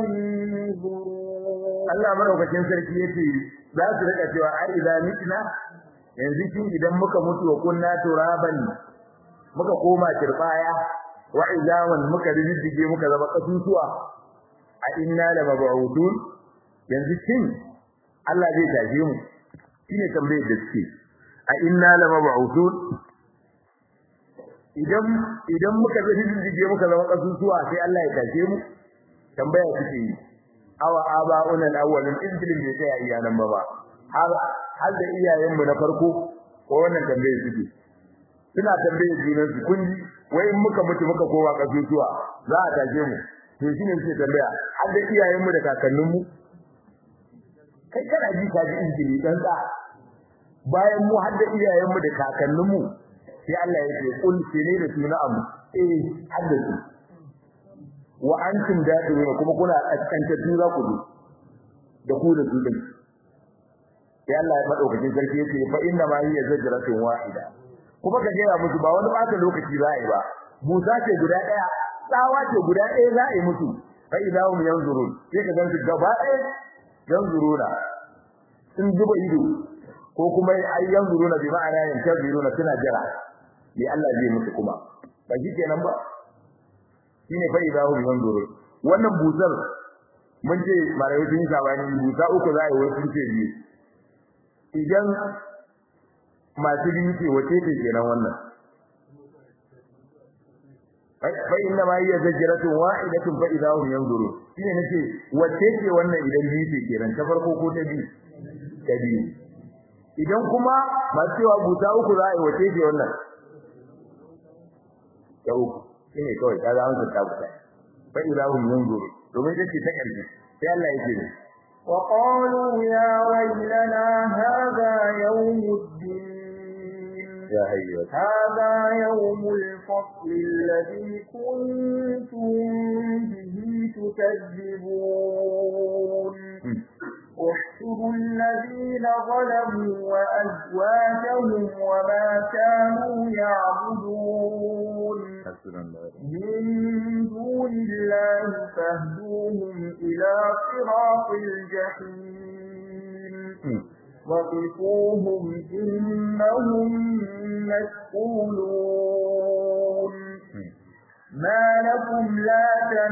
ينظرون Allah madaukakin sarki yace za su rika cewa ai idan mitna yanzu kin idan muka mutu wa kunna turaban muka koma turbaya wa idaman muka riddige muka zama kasusuwa a inna la mab'udun yanzu kin Allah zai taje mu shine tambayar da suke a inna la mab'udun idan idan muka bi riddige muka zama kasusuwa sai Allah ya taje mu tambaya suke yi awa aba'una al-awwalin injilin bai sai iyanan ba ba har har da iyayen mu na farko ko wannan tambaye suke suna tambaye junan su kun ji wai in muka mutu muka kowa kasusuwa za a taje mu to shine suke tambaya har da iyayen mu da kakannin mu kai kana ji ka ji injili dan da bayan mu har da iyayen mu da kakannin mu sai Allah ya ce kul ne da suna amu eh haddace wa antum da'irun kuma kuna kaskanta tura ku da ku da su din sai Allah ya madaukakin sarki yace fa inna ma hiya zajratun wahida kuma ka gaya musu ba wani bata lokaci za a yi ba busa ce guda daya tsawa ce guda daya za a yi musu fa idahum yanzurun sai ka gansu gaba daya yanzuruna sun zuba ido ko kuma ai yanzuruna bi ma'ana yantaziruna suna jira li Allah zai musu kuma ba shi kenan ba shine fa idahum yanzurun wannan busar mun ce malamai sun yi sabani busa uku za a yi wasu ce biyu idan masu biyu ce wace ce kenan wannan fa inna ma hiya zajratun wahidatun fa idahum yanzurun shine nace wace ce wannan idan biyu ce kenan ta farko ko ta biyu ta biyu idan kuma masu cewa busa uku za a yi wace ce wannan ta uku shine kawai ta zama ta tabbata fa ilahum yanzuru domin take ta kalbi sai Allah yake ne وقالوا يا ويلنا هذا يوم الدين ya hayyu هذا يوم الفصل الذي كنتم به تكذبون احشروا الذين ظلموا وأزواجهم وما كانوا يعبدون من دون الله فاهدوهم إلى صراط الجحيم وقفوهم إنهم مسؤولون ما لكم لا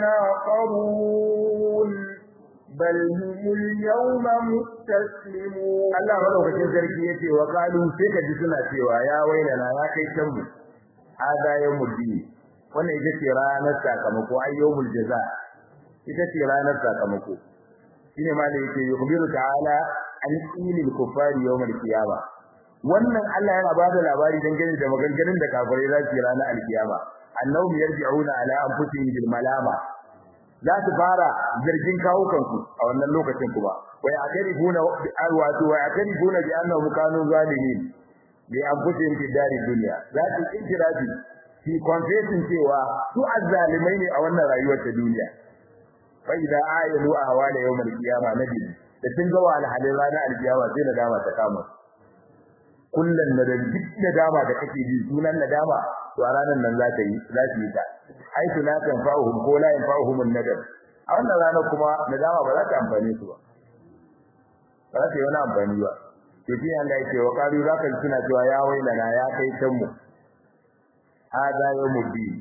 تناصرون بل هم اليوم مستسلمون Allah madaukakin sarki yace wa qalu sai ka ji suna cewa ya wailana ya kai can mu hada yawmul din wannan ita ce ranar sakamako ayyumul jaza ita ce ranar sakamako shine ma da yake yukhbiru ta'ala an qilil kuffari yawmal qiyama wannan Allah yana bada labari dangane da maganganun da kafirai za su yi ranar alkiyama annahum yarji'una ala anfusihim bil malama za su fara zargin kawo kansu a wannan lokacin kuma wa ya'tarifuna wato wa ya'tarifuna bi annahum kanu zalimin bi anfusihim fi dari dunya za su ikirafi fi confessing cewa su azzalimai ne a wannan rayuwar ta duniya fa idza ayalu ahwala yawm al-qiyama nabi da sun ga wa alhalin ranar al-qiyama sai nadama ta kama kullun nadan duk nadama da kake ji sunan nadama to a ranar nan za ta yi za ta yi ta haitu la tanfa'uhum ko la yanfa'uhum an-nadam a wannan ranar kuma nadama ba za ta amfane su ba ba za ta yi wani amfani ba to shi Allah yake wa qalu zaka suna cewa ya wailana ya kai can mu hada yawmuddin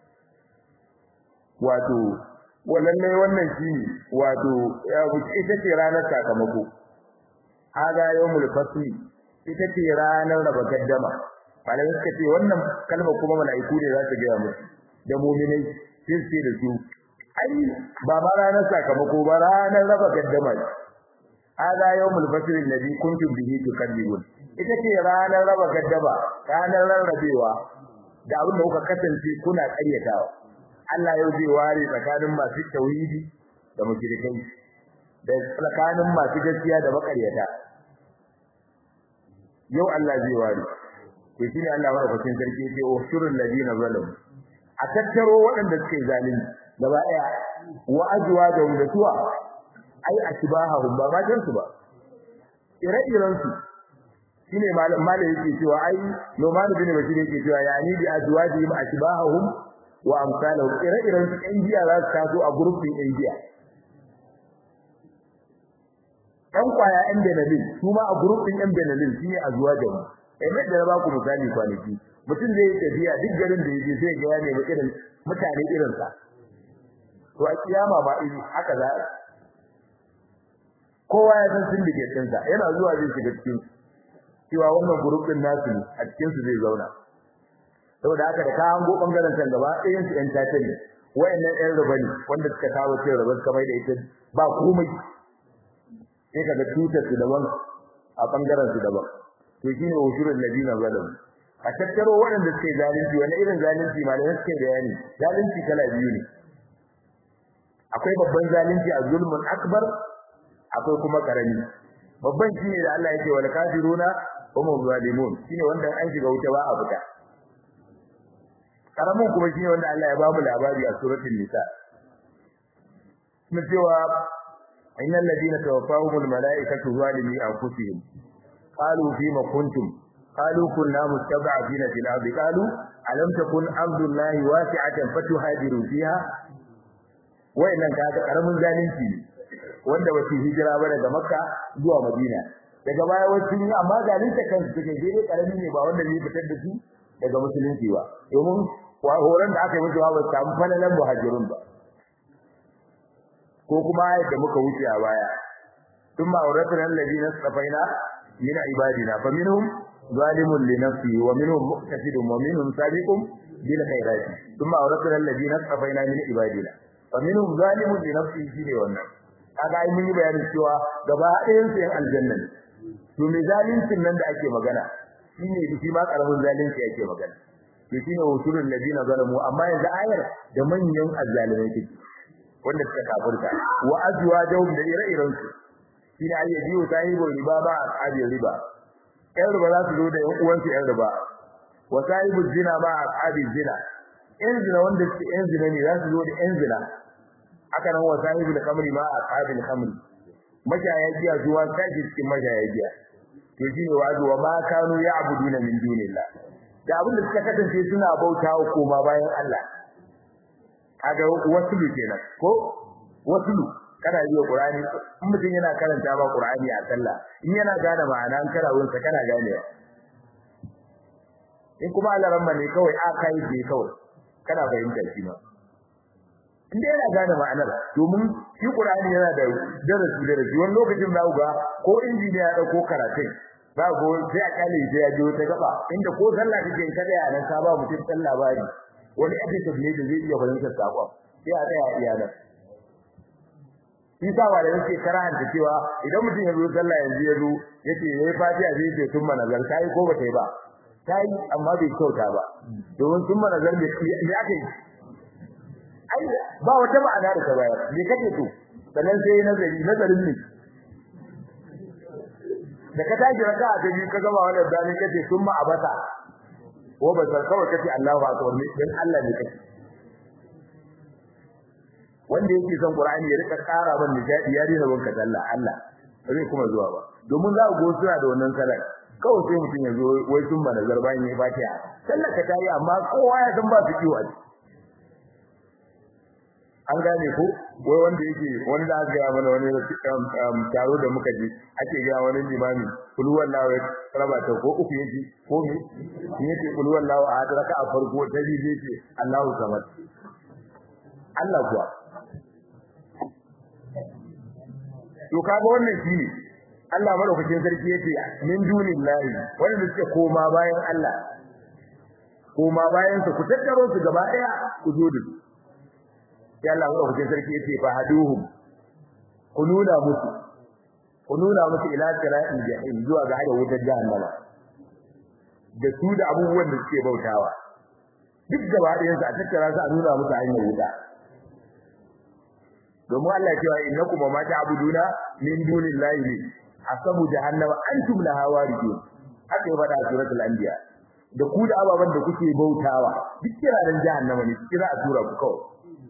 wato wallahi wannan shine wato ita ce ranar sakamako hada yawmul fasli ita ce ranar raba gaddama malamai suka ce wannan kalmar kuma mala'iku ne za su gaya musu da mu'minai sai su ce da su ai ba ba ranar sakamako ba ranar raba gaddama hada yawmul fasl alladhi kuntum bihi tukadzibun ita ce ranar raba gaddaba ranar rarrabewa da abin da kuka kasance kuna ƙaryatawa Allah yau zai ware tsakanin masu tauhidi da mushrikai da tsakanin masu gaskiya da makaryata yau Allah zai ware to shine Allah madaukakin sarki yake ushurul ladina zalamu a tattaro waɗanda suke zalunci gaba ɗaya wa azwajahum da suwa ai asbahahum ba ma jansu ba ire-iren su shine malam malam yake cewa ai Numan bin Bashir yake cewa yani bi azwajihim asbahahum wa amsalahum ire-iren su ɗan giya za su taso a gurbin ɗan giya ɗan kwaya ɗan benalin su ma a gurbin ɗan benalin shine azwajahum eh da na ba ku misali kwanaki mutum zai tafiya duk garin da yake sai ga ya nemi irin mutane irin sa to a kiyama ba iri haka za kowa ya san syndicate din sa yana zuwa zai shiga cikin cewa wannan group din nasu ne a cikin su zai zauna saboda haka da ka hango bangaren kan gaba ɗayan su ɗan tata ne wayannan ɗan ruba ne wanda suka kawo cin ruba kamar da ita ba komai sai kaga tutar su daban a bangaren su daban to shine ushurul ladina zalamu a tattaro waɗanda suke zalunci wani irin zalunci malamai suke bayani zalunci kala biyu ne akwai babban zalunci a zulmun akbar akwai kuma karami babban shine da Allah yake wal kafiruna hum zalimun shine wanda an shiga wuta ba a fita karamin kuma shine wanda Allah ya ba mu labari a suratul nisa kuma cewa innal ladina tawaffahumul malaikatu zalimi anfusihim qalu fima kuntum qalu kunna mustad'afina fil ardi qalu alam takun ardullahi wasi'atan fatuhajiru fiha wayannan kaga karamin zalunci ne wanda ba su hijira ba daga makka zuwa madina daga baya wasu ne amma zalunta kansu take dai karami ne ba wanda zai fitar da su daga musulunci ba domin horon da aka yi musu ba samu falalan muhajirun ba ko kuma yadda muka wuce a baya thumma awratna alladhina safaina min ibadina faminhum zalimun li nafsihi wa minhum muqtasidun wa minhum sabiqun bil khairati thumma awratna alladhina safaina min ibadina faminhum zalimun li nafsihi shine wannan kaga ai mun yi bayanin cewa gaba ɗayan su yan aljanna ne to me zalincin nan da ake magana shine shi ma karamin zalunci ake magana to shine usulul ladina zalamu amma yanzu ayar da manyan azzalimai take wanda suka kafirta wa azwajahum da ire-iren su shine ayyabi wa sahibu riba ba ashabi riba ƴan riba za su zo da ƴan uwansu ƴan riba wa sahibu zina ba ashabi zina ƴan zina wanda suke ƴan zina ne za su zo da ƴan zina haka nan wa sahibu al-khamri ma ashabi al-khamri mashaya giya zuwa kaji cikin mashaya giya to shine wazo wa ma kanu ya'buduna min dunillah da abin da suka kasance suna bautawa koma bayan Allah kaga wasulu kenan ko wasulu kana yi Qur'ani in mutum yana karanta ba Qur'ani a sallah in yana gane ma'ana an karawun sa kana gane in kuma Allah ramma ne kawai a kai je kawai kana fahimta shi ma in dai yana gane ma'anar domin shi Qur'ani yana da darasi darasi wani lokacin za ku ga ko injiniya ya dauko karatun ba go sai a kale sai ya je ta gaba inda ko sallah kake in kada yana ka ba mutum sallah labari wani episode ne da zai iya fahimtar sakon sai a tsaya iya nan Isa ba da yake karanta cewa idan mutum ya zo sallah yanzu ya zo yace yayi fatiha zai ce tun manazar kai ko ba kai ba kai amma bai kyauta ba domin tun manazar ne me aka yi ai ba wata ma'ana da ta bayar me kake so sannan sai nazari nazarin ne da ka tashi raka'a ta biyu ka gama wannan dani kace sun ma abata ko ba san kawai kace Allahu akbar ne dan Allah ne kace wanda yake son Qur'ani ya rika ƙara ban nishadi ya dena banka Allah Allah zai kuma zuwa ba domin za ku go suna da wannan salat kawai sai mutum ya zo wai sun ba nazar bayan ya fatiha sallar ka tayi amma kowa ya san ba su kiwo a an gane ko wai wanda yake wanda aka ga mana wani taro da muka ji ake ga wani limami kul wallahu raba ta ko uku yaji ko me yace kul wallahu a raka a farko ta ji yace Allahu samad Allah kuwa to kaga wannan shine Allah madaukakin sarki yace min dunillahi wanda suke koma bayan Allah koma bayan su ku tattaro su gaba daya ku zo da su sai Allah madaukakin sarki yace fa haduhum ku nuna musu ku nuna musu ila siratil jahim zuwa ga hada wutar jahannama da su da abubuwan da suke bautawa duk gaba ɗayan su a tattara su a nuna musu hanyar wuta domin Allah cewa innakum ma ta'buduna min dunillahi ne asabu jahannama antum laha waridun haka ya faɗa a suratul anbiya da ku da ababan da kuke bautawa duk kiraran jahannama ne kira a tura ku kawai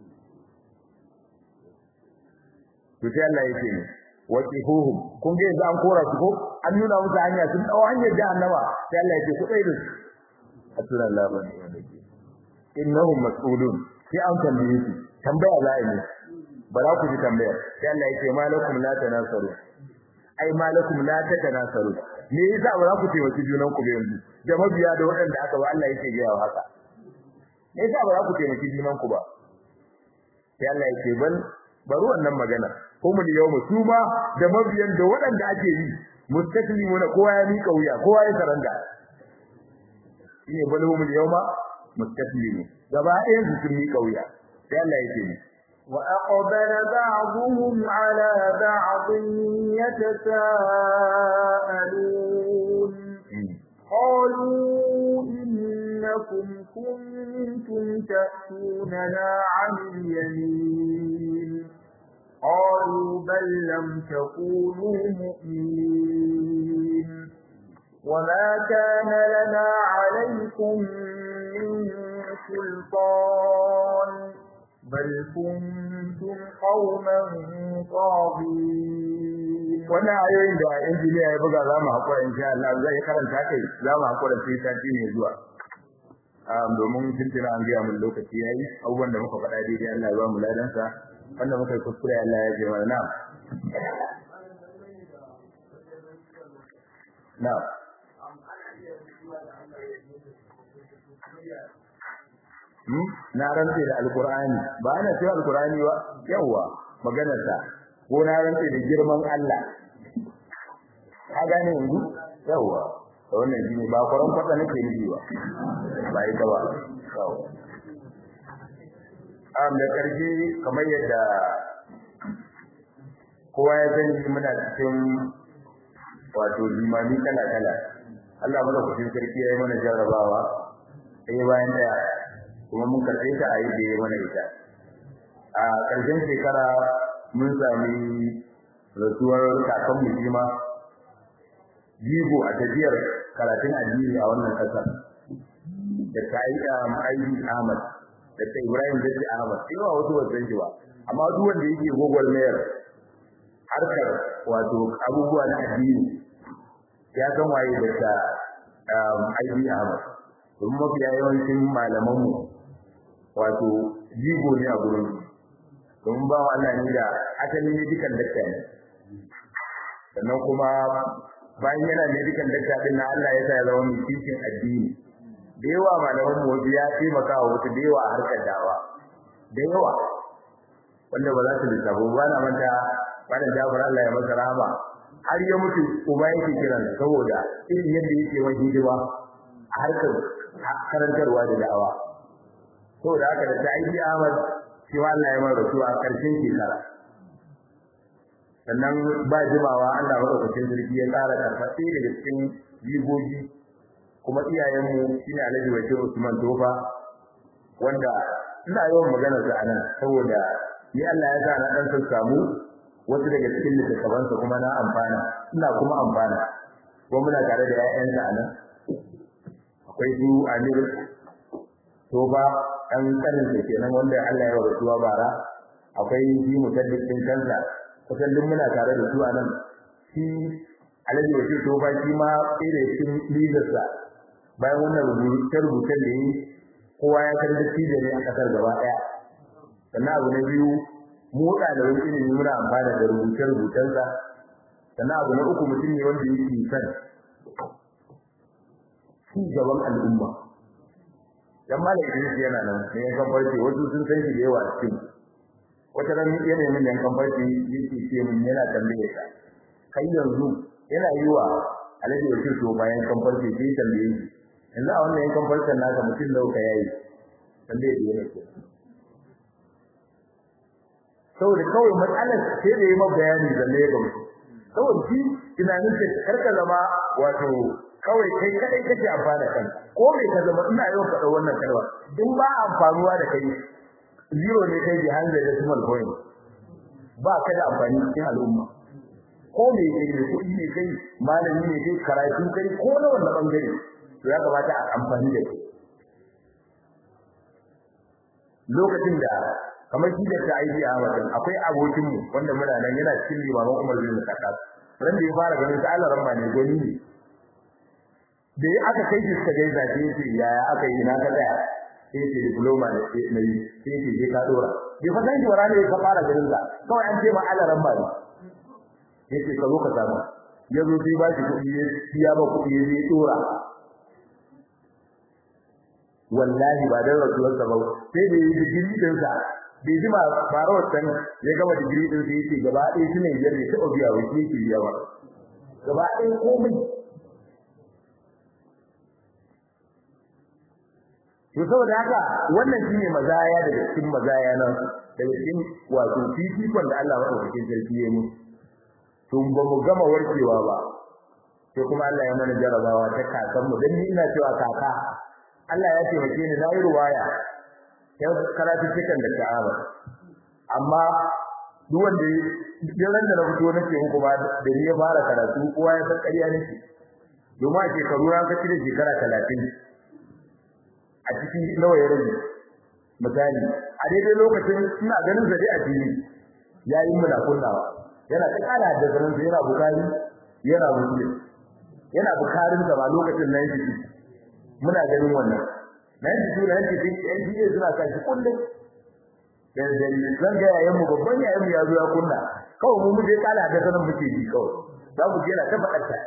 to sai Allah yake ne waqifuhum kun ga yanzu an kora su ko an nuna musu hanya sun dawo hanyar jahannama sai Allah yake ku tsaye da su asura Allah ba ne innahum mas'ulun sai an tambaye su tambaya za a yi ba za ku ji tambayar sai Allah yake malakum la tanasaru ai malakum la tatanasaru me yasa ba za ku taimaki junan ku ba yanzu da mabiya da waɗanda aka ba Allah yake ga haka me yasa ba za ku taimaki junan ku ba sai Allah yake ban bari wannan magana kuma da yau su ma da mabiyan da waɗanda ake yi mustaklimuna kowa ya mika wuya kowa ya saranda shine balhum yawma mustaklimu gaba ɗayan su sun mika wuya sai Allah yake ni وأقبل بعضهم على بعض يتساءلون قالوا إنكم كنتم تأتوننا عن اليمين قالوا بل لم تكونوا مؤمنين وما كان لنا عليكم من سلطان بل كنتم قوما طاغين wannan ayoyin da injiniya ya buga za mu haƙura insha Allah zai karanta kai za mu haƙura sai sati ne zuwa domin tuntuna an gaya mun lokaci yayi abubuwan da muka faɗa daidai Allah ya ba mu ladansa wanda muka yi kuskure Allah ya ji mana na na na rantse da alkur'ani ba ana cewa alkur'ani ba yawa maganar ta ko na rantse da girman Allah ka gane yanzu yawa wannan shine ba kwaron kwata nake nufi ba ba ita ba yawa am da karshe kamar yadda kowa ya sani muna cikin wato limami kala kala Allah madaukakin sarki ya yi mana jarrabawa ɗaya bayan ɗaya kuma mun karɓe ta a yi da ya mana ita a ƙarshen shekara mun sami rasuwar kakan mujima jigo a tafiyar karatun addini a wannan ƙasar da ta yi aiki ahmad da ta ibrahim zafi ahmad sai wa wasu wasan shi ba amma duk wanda yake gwagwarmayar harkar wato abubuwa na addini ya san waye da ta aiki ahmad domin mafiya yawancin malamanmu wato jigo ne a gurin domin ba wa Allah ne da asali medical doctor ne sannan kuma bayan yana medical doctor din na Allah ya sa ya zama mai cikin addini da yawa malaman mu wasu ya taimaka wa wasu da yawa a harkar dawa da yawa wanda ba za su lissafo ba na manta wannan jafar Allah ya masa rahama har ya mutu uba yake kiran saboda irin yadda yake wani hidima a harkar karantarwa da da'awa saboda haka da ta aiki Ahmad shi ma Allah ya mara rasuwa a karshen shekara sannan ba jimawa Allah madaukakin sarki ya tsara karfafe daga cikin jigogi kuma iyayenmu shine Alhaji Bashir Usman Tofa wanda ina yawan magana sa anan saboda ni Allah ya sa na dan samu wasu daga cikin littattafansa kuma na amfana ina kuma amfana kuma muna tare da 'ya'yansa anan akwai su Amir Tofa ɗan kanin da kenan wanda Allah ya rasuwa bara akwai shi mutaddin kansa kusan duk muna tare da su a nan shi Alhaji Bashir Tofa shi ma tsere cikin lizarsa bayan wannan rubuce-rubucen da yi kowa ya san dattijo ne a ƙasar gaba ɗaya sannan abu na biyu mu ɗaliban ilimi muna amfana da rubuce-rubucensa sannan abu na uku mutum ne wanda yake son ci gaban al'umma dan malam Idris yana nan ne yankan farce wasu sun san shi da yawa a cikin wata ran yana min yankan farce yake ce min yana tambaye ka kai yanzu yana yi wa Alhaji Wakil to bayan kan farce sai tambaye shi yanzu a wannan yankan farcen naka mutum da ka yayi tambaye da yana ke saboda kawai matsalar sai da yi ma bayani zalle ga mutum saboda shi tunanin ka karka zama wato kawai kai kadai kake amfana kan ko me ka zama ina yau faɗa wannan kalma in ba amfanuwa da kai zero ne kai behind the decimal point ba ka da amfani cikin al'umma ko me kai ne kuɗi ne kai malami ne kai karatu kai ko na wannan bangare to ya kamata a amfani da kai lokacin da kamar shi da ta aiki a wajen akwai abokin mu wanda muna nan yana cikin limaman Umar bin Khattab ran da ya fara ganin ta Allah ramma ne goni ne da ya aka kai shi suka gaisa sai ya ce yaya aka yi na ka tsaya sai ce diploma ne na yi sai ce je ka dora bai fa san shi wara ne ka fara ganin sa kawai an ce ma Allah ramma ne yace ka zo ka samu ya zo sai ba shi kuɗi ya biya ba kuɗi ya je dora wallahi ba dan rasuwar sa ba sai da yi digiri din sa bai ji ma fara wannan ya gama digiri din sa yace gaba ɗaya shi ne yadda ta obiya wai shi yake biya ba gaba ɗaya komai to saboda haka wannan shine mazaya daga cikin mazaya nan daga cikin wato fifikon da Allah madaukakin sarki ya mu tun ba mu gama warkewa ba sai kuma Allah ya mana jarabawa ta kakan mu dan ni ina cewa kaka Allah ya taimake ni na yi ruwaya yau karatu cikin da ta'aba amma duk wanda ya ran da na fito nake muku ba da ni ya fara karatu kowa ya san ƙarya nake domin a shekaru na kaci da shekara talatin a cikin nawa ya rage misali a daidai lokacin ina ganin zade a fili yayin muna kunnawa yana ta kara da zaman sa yana bukari yana muslim yana bukarin da ba lokacin nan shi muna ganin wannan nan shi nan shi ɗan shi suna kan shi kullum dan dan zan ga yayin mu babban yayin mu ya zo ya kunna kawai mu mu je kala da sanan muke ji kawai za mu je na ta faɗar ta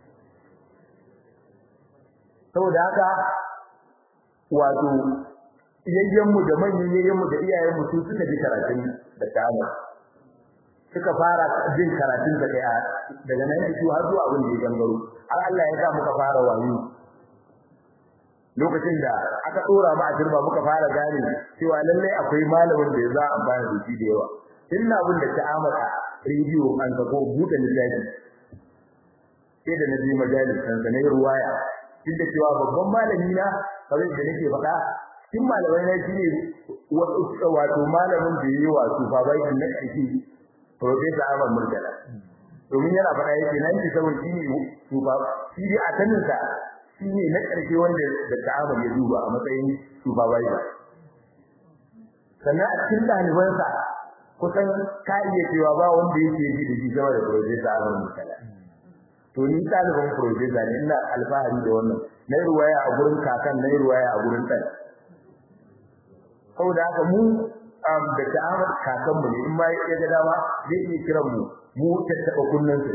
saboda haka wato yayyenmu da manyan yayyenmu da iyayenmu su suka ji karatun da ta'amma suka fara jin karatun da kai daga nan su har zuwa abin da ya gangaro har Allah ya sa muka fara wayo lokacin da aka dora mu a turba muka fara gane cewa lallai akwai malamin da za a amfana da shi da yawa inna abin da ta'amma rediyo an ga ko buɗe littafi sai da nabi majalis kan sanai ruwaya duk da cewa babban malami na kawai da nake faɗa cikin malamai na shine wato malamin da yayi wato fa bai na ƙarfi professor Ahmad Murtala domin yana faɗa yake nan ki saboda shine tufa shi dai a tanin sa shine na ƙarfi wanda da ta'amul ya duba a matsayin supervisor sannan a cikin ɗalibansa kusan ka iya cewa ba wanda yake ji da shi sama da professor Ahmad Murtala to ni ɗaliban professor ne ina alfahari da wannan na ruwaya a gurin kakan na ruwaya a gurin ɗan saboda haka mu da ta'amar kakan mu ne in ma ya ga dama zai iya kiran mu mu tattaba kunnan sa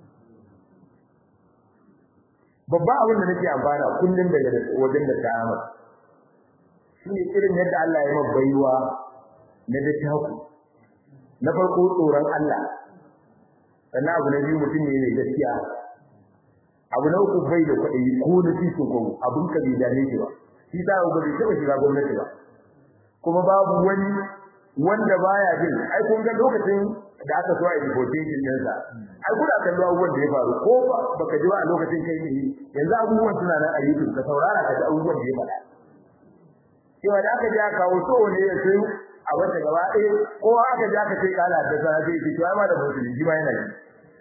babba abin da nake amfana kullun daga wajen da ta'amar shine irin yadda Allah ya baiwa na da taku na farko tsoron Allah sannan abu na biyu mutum ne mai gaskiya abu na uku bai da kuɗi ko na titin ko abun ka bai dame shi ba shi ta ga bai taɓa shiga gwamnati ba kuma babu wani wanda baya jin ai kun ga lokacin da aka so a yi deportation din sa ai kuna kallo abubuwan da ya faru ko baka ji ba a lokacin kai ne yanzu abubuwan suna nan a YouTube ka saurara ka ji abubuwan da ya faɗa cewa da aka ja kawo so ne ya sai a wata gaba ɗaya ko aka ja ka sai kala da sana sai ki to ai ma da musulmi shi ma yana ji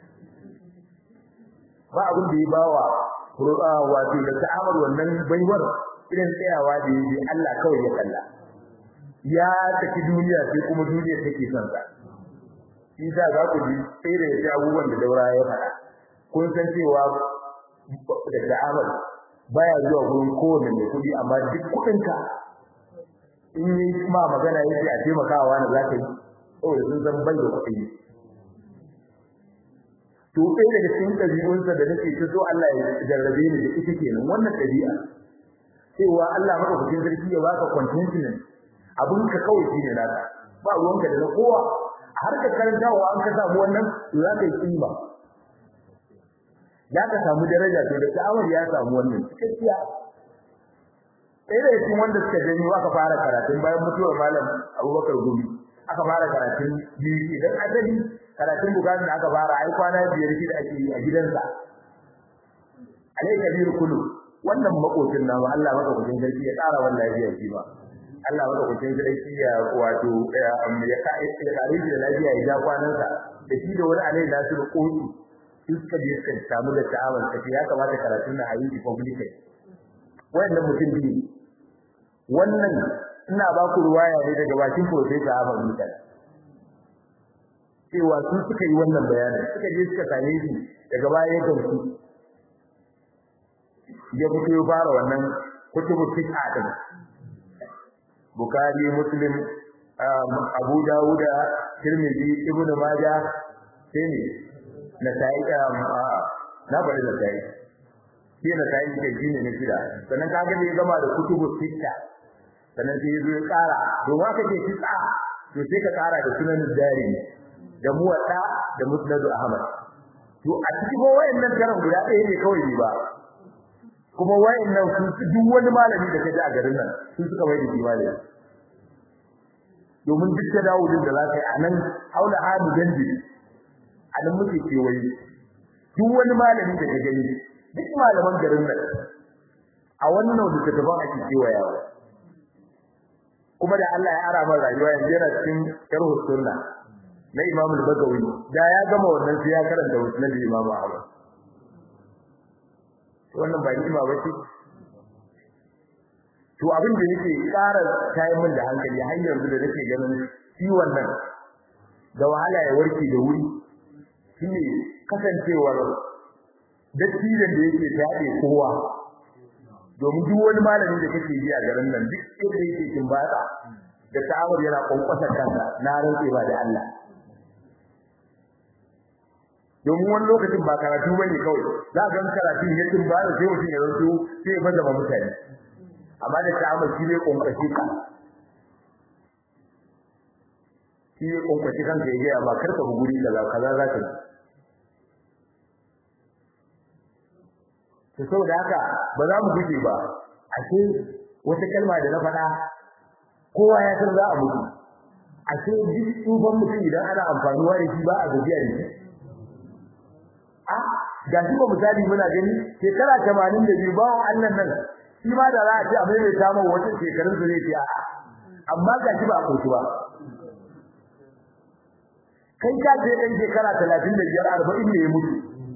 ba abin da ya bawa wato da ta'amar wannan baiwar irin tsayawa da yi Allah kawai ya kalla ya tafi duniya sai kuma duniya take son sa shi sa za ku ji sai da ya abubuwan da daura ya faɗa kun san cewa da ta'amar baya zuwa gurin kowanne mai kuɗi amma duk kuɗinka in yi ma magana yake a taimakawa na za ka yi saboda sun san bai da kuɗi to ɗaya daga cikin ɗabi'unsa da nake ta so Allah ya jarrabe ni da ita kenan wannan ɗabi'a cewa Allah madaukakin sarki ya baka contentment abin ka kawai shine naka ba ruwanka da na kowa har ka karantawa an ka samu wannan to za ka yi kima za ka samu daraja to da ta'awar ya samu wannan cikakkiya ɗaya daga cikin wanda suka janyo aka fara karatun bayan mutuwar malam Abubakar Gumi aka fara karatun biyu idan asali karatun bukatun da aka fara ai kwana biyar shi da ake yi a gidansa alai kabir kullu wannan makocin namu Allah maka kudin sarki ya tsara wannan lafiya shi ba Allah maka kudin sarki ya wato ya kai ya kare shi da lafiya ya ja kwanansa da shi da wani alai nasu da koki suka je suka samu da ta'awun kace ya kamata karatun na ayi public wannan mutum biyu wannan ina ba ku ruwaya ne daga bakin professor Ahmad Musa cewa su suka yi wannan bayanin suka je suka same shi daga baya ya gamsu ya fito ya fara wannan kutubu tis'a din Bukhari Muslim Abu Dawud Tirmidhi Ibn Majah sai ne Nasa'i na bari da sai shi na sai ke shine ne kira sannan kaga bai gama da kutubu tis'a sannan sai ya zo ya kara domin aka ce tis'a to sai ka kara da sunan dari da muwatta da musnad Ahmad to a cikin wayannan garan guda ɗaya ne kawai ne ba kuma wayannan su duk wani malami da kaje a garin nan su suka bai da kimani domin duk da Dawudin da zaka yi anan haula hadu danji anan muke kewaye duk wani malami da kaje gani duk malaman garin nan a wannan da ta tafi ake kewayawa kuma da Allah ya ara mana rayuwa yanzu yana cikin sharh sunna na Imam al-Bagawi da ya gama wannan sai ya karanta musnad Imam Ahmad wannan ba hikima ba ce to abin da yake ƙara tayi min da hankali har yanzu da nake ganin ciwon nan da wahala ya warke da wuri shine kasancewar dattijan da yake taɗe kowa domin duk wani malami da kake ji a garin nan duk inda yake kin batsa da ta'awur yana kwankwasa kansa na rantse ba da Allah domin wani lokacin ba karatu bane kawai za ka ga karatu ne tun ba da sai mutum ya zanto sai ya bazama mutane amma da ta'amul shi ne konkashi ka shi ne konkashi kan ka yi amma karka bu guri kaza kaza za ka to saboda haka ba za mu guje ba ashe wata kalma da na faɗa kowa ya san za a mutu ashe duk tsufan mutum idan ana amfanuwa da shi ba a gajiya da shi ga shi ba misali muna gani shekara 82 ba Allah nan shi ma da za a ce a mai ta mu wata shekarun su zai ce a amma ga shi ba a koshi ba kai ka je dan shekara 35 40 ne ya mutu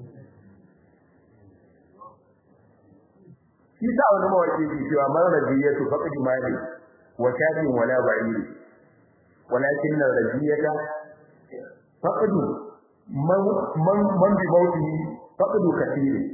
shi sa wani mawaki ke cewa man radiyatu faqad mali wa shafin wala ba'ir walakin radiyata faqad man man bi mauti faqadu kathiri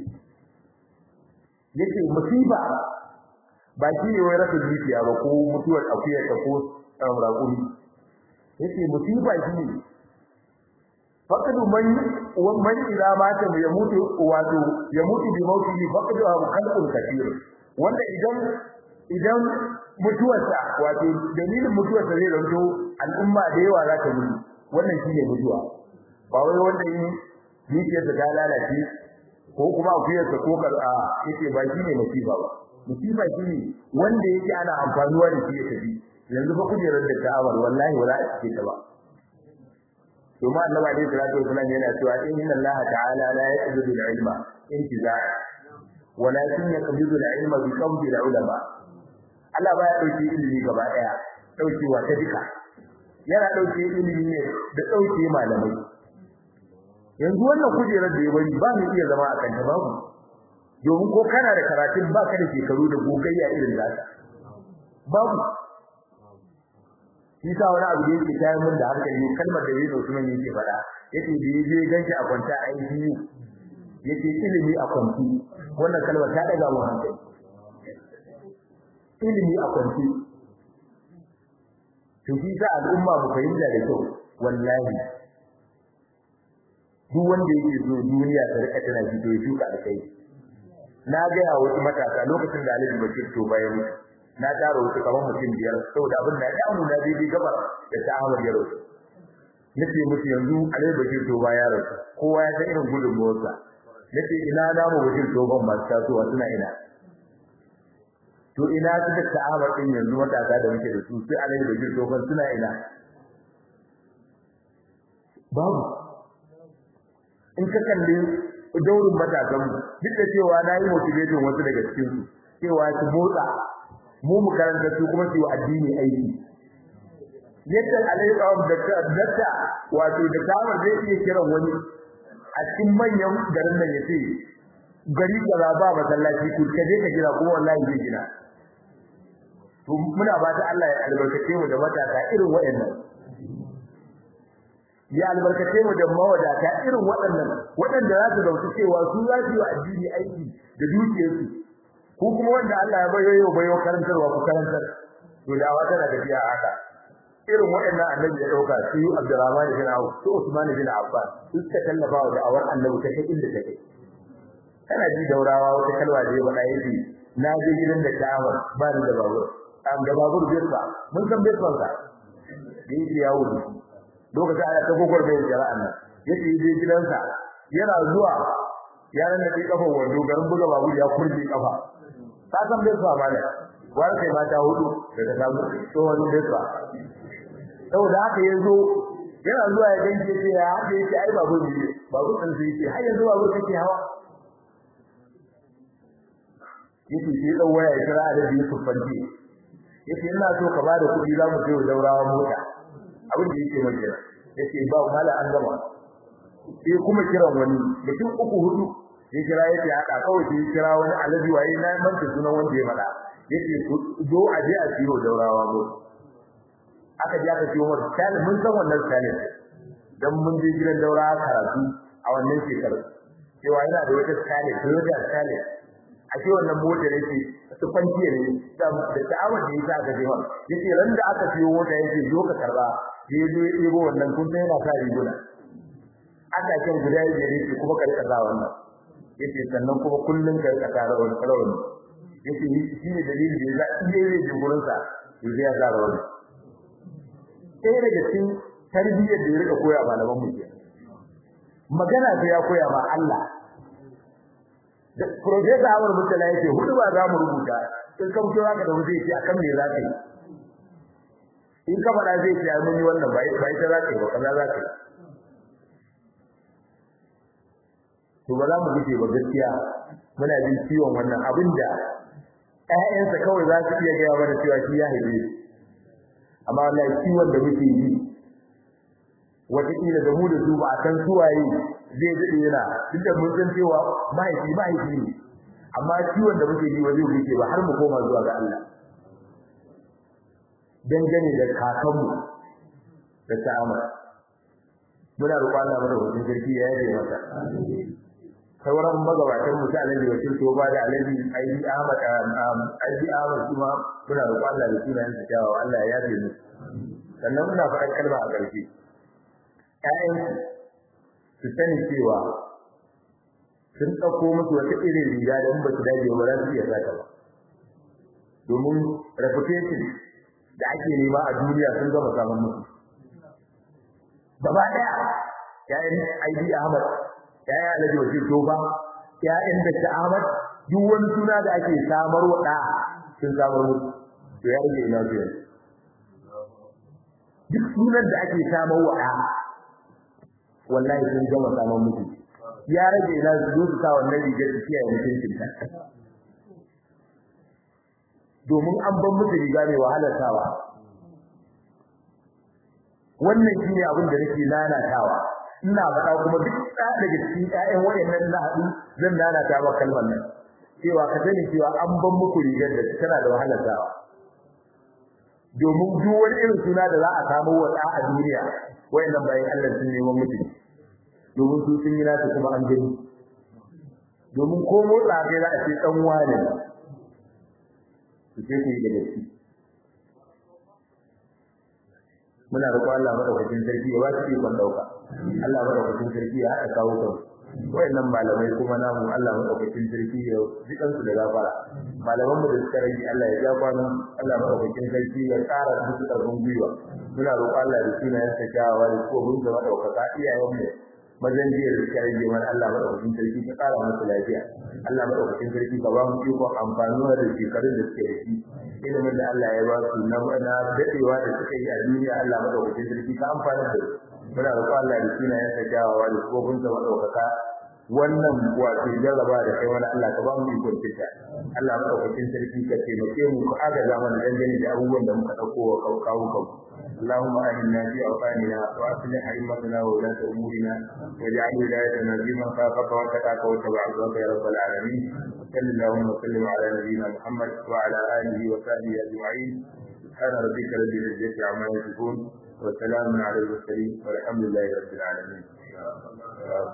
yake musiba ba shi ne wai rasa dukiya ba ko mutuwar akuya ta ko raƙuri yake musiba shi ne faqadu man man ila mata ya mutu wato ya mutu bi mauti faqadu abu khalqun kathir wanda idan idan mutuwarsa wato dalilin mutuwarsa zai zanto al'umma da yawa za ta mutu wannan shine mutuwa ba wai wanda in dukiyarsa ta lalace ko kuma akuyarsa ko kar'a yake ba shi ne musiba ba musiba shi ne wanda yake ana amfanuwa da shi ya tafi yanzu fa kujerar da ta'awar wallahi wala a cike ta ba domin annabi alaihi salatu wasallam yana cewa inna Allah ta'ala la yaqbidu al-ilma intizaa walakin yaqbidu al-ilma bi qabdi al-ulama Allah baya dauke ilimi gaba daya daukewa ta duka yana dauke ilimi ne da dauke malamai yanzu wannan kujerar da ya bari ba mu iya zama a kanta babu domin ko kana da karatun ba ka da shekaru da gogayya irin nasa babu shi sa wani abu da yake tayar mun da hankali kalmar da yayin Usman yake faɗa yake da yaje ganki a kwanta a ICU yake ilimi a kwanti wannan kalmar ta daga mun hankali ilimi a kwanti to shi sa al'umma mu fahimta da kyau wallahi duk wanda yake so duniya ta rika tana ji to ya shuka alkai na ga ya wasu matasa lokacin da Alhaji Bashir to bayan mutu na tara wasu kamar mutum biyar saboda abin da ya mu na daidai gabar da ta Ahmad ya rasu nace musu yanzu Alhaji Bashir to baya rasu kowa ya san irin gudunmuwarsa nace ina na mu Bashir to ban masu tasowa suna ina to ina suka ta'amar din yanzu matasa da muke da su sai Alhaji Bashir to ban suna ina babu in ka kalli daurin matasan duk da cewa na yi motivation wasu daga cikin su cewa su motsa mu mu karanta su kuma su yi addini aiki yadda alaikawar da dakta wato da kamar zai iya kiran wani a cikin manyan garin nan ya ce gari kaza ba masallaci ku ka je ka gina kuma wallahi zai gina to muna ba ta Allah ya albarkace mu da matasa irin waɗannan ya albarkace mu da mawadata irin waɗannan waɗanda za su dauki cewa su za su yi addini aiki da dukiyarsu ko kuma wanda Allah ya bayo yau bayo karantarwa ku karantar to da wata da tafiya haka irin waɗannan annabi ya dauka su Abdurrahman bin Auf su Usman bin Affan su suka tallafa wa da'awar annabi ta kai inda take kana ji daurawa wata kalwa da ya faɗa yake na je gidan da Ka'aba ba ni da babur an da babur birba mun san birban sa yake yawo lokacin ana ta gogor da jara'a nan yake je gidansa yana zuwa yaran da ke kafan wando garin buga babur ya kurje kafa ka san birba ma ne wani kai mata hudu da ta samu tsohon birba saboda haka yazo yana zuwa ya ganke sai ya haɗe yake ai babur ne babur ɗin sai yake har yanzu babur kake hawa yake sai dan waya ya kira da biyu fanti yake ina so ka bada kuɗi za mu je wa daurawa mota abin da yake mai kira yake ba mala an gama sai kuma kiran wani mutum uku hudu ya kira yake haka kawai sai kira wani alaji waye na manta sunan wanda ya fada yake zo a je a siyo daurawa mota aka je aka siyo mota sai mun san wannan sai dan mun je gidan daurawa karatu a wannan shekarar cewa yana da wata sai Toyota sai a ce wannan motar yake su fanti ne da ta'awar da yasa aka jewa yace ran da aka siyo mota yake zo ka karba ya zo ya ɗebo wannan kun yana sa riguna aka kan guda ya yake kuma ka rika wannan yace sannan kuma kullun ka rika tara wannan rawani yace shi ne dalilin da yasa in dai zai je gurin sa yace ya tara wannan sai daga cikin tarbiyyar da ya rika koya malaman mu ke magana sai ya koya ma Allah da professor Awar Mutala yake hudu ba za mu rubuta in ka fito zaka da wuce yake akan me za ka yi in ka fada zai ce mun yi wannan bai bai ta za ka yi ba kaza za ka yi to ba za mu guje ba gaskiya muna jin ciwon wannan abinda ƴaƴansa kawai za su iya gaya mana cewa shi ya haife amma wallahi ciwon da muke yi wataƙila da mu da su ba a san suwaye zai daɗe yana duk da mun san cewa mahaifi mahaifi ne amma ciwon da muke yi ba zai wuce ba har mu koma zuwa ga Allah dangane da kakanmu da ta'ama muna roƙon Allah mana hutun sarki ya yaje masa sauran magabatan mu ta alaji wakil to ba da alaji aidi Ahmad aidi Ahmad kuma muna roƙon Allah da sunayen sa kyawawa Allah ya yaje mu sannan muna faɗar kalma a ƙarshe ƴaƴansu su sani cewa sun ɗauko musu wata irin riga da in ba su dace ba za su iya sata ba domin reputation da ake nema a duniya sun gama samun musu gaba ɗaya ƴaƴan ID Ahmad ƴaƴan Alhaji Wakil Toba ƴaƴan Dr. Ahmad duk wani suna da ake samar wa ɗa sun samar musu to ya rage ina su yanzu duk sunan da ake samar wa ɗa wallahi sun gama samun mutu ya rage ina su zo su sa wannan rigar su kiyaye mutuncin ta domin an ban musu riga mai wahalar sawa wannan shine abin da nake lalatawa ina faɗa kuma duk ɗaya daga cikin ƴaƴan wayannan na haɗu zan lalata ba kalmar nan cewa ka sani cewa an ban muku rigar da tana da wahalar sawa domin duk wani irin suna da za a samu wa ɗa a duniya wayannan bayan Allah sun neman mutum domin su sun yi nasu kuma an gani domin ko motsa kai za a ce dan wane su ce ku yi da gaske muna roƙon Allah madaukakin sarki ya ba su ikon dauka Allah madaukakin sarki ya haɗa kawo kan wayannan malamai kuma namu Allah madaukakin sarki ya jikan su da gafara malaman mu da suka rage Allah ya ja kwanan Allah madaukakin sarki ya ƙara musu ƙarfin gwiwa muna roƙon Allah da sunayen sa kyawawa da kuma bin da madaukaka iyayen mu mazan jiya da suka rage mana Allah madaukakin sarki ka ƙara musu lafiya Allah madaukakin sarki ka ba mu ikon amfanuwa da shekarun da suke da shi ilimin da Allah ya ba su na na dadewa da suka yi a duniya Allah madaukakin sarki ka amfana da su muna roƙon Allah da sunayen sa kyawawa da kofin sa madaukaka wannan wato jarraba da kai wani Allah ka ba mu ikon fita Allah madaukakin sarki ka taimake mu ku agaza mana dangane da abubuwan da muka dauko wa kawo kawo اللهم آمنا في أوطاننا وأصلح أئمتنا وولاة أمورنا واجعل ولايتنا في من خافك واتقاك واتبع رضاك يا رب العالمين وصل اللهم وسلم على نبينا محمد وعلى آله وصحبه أجمعين سبحان ربك رب العزة عما يصفون وسلام على المرسلين والحمد لله رب العالمين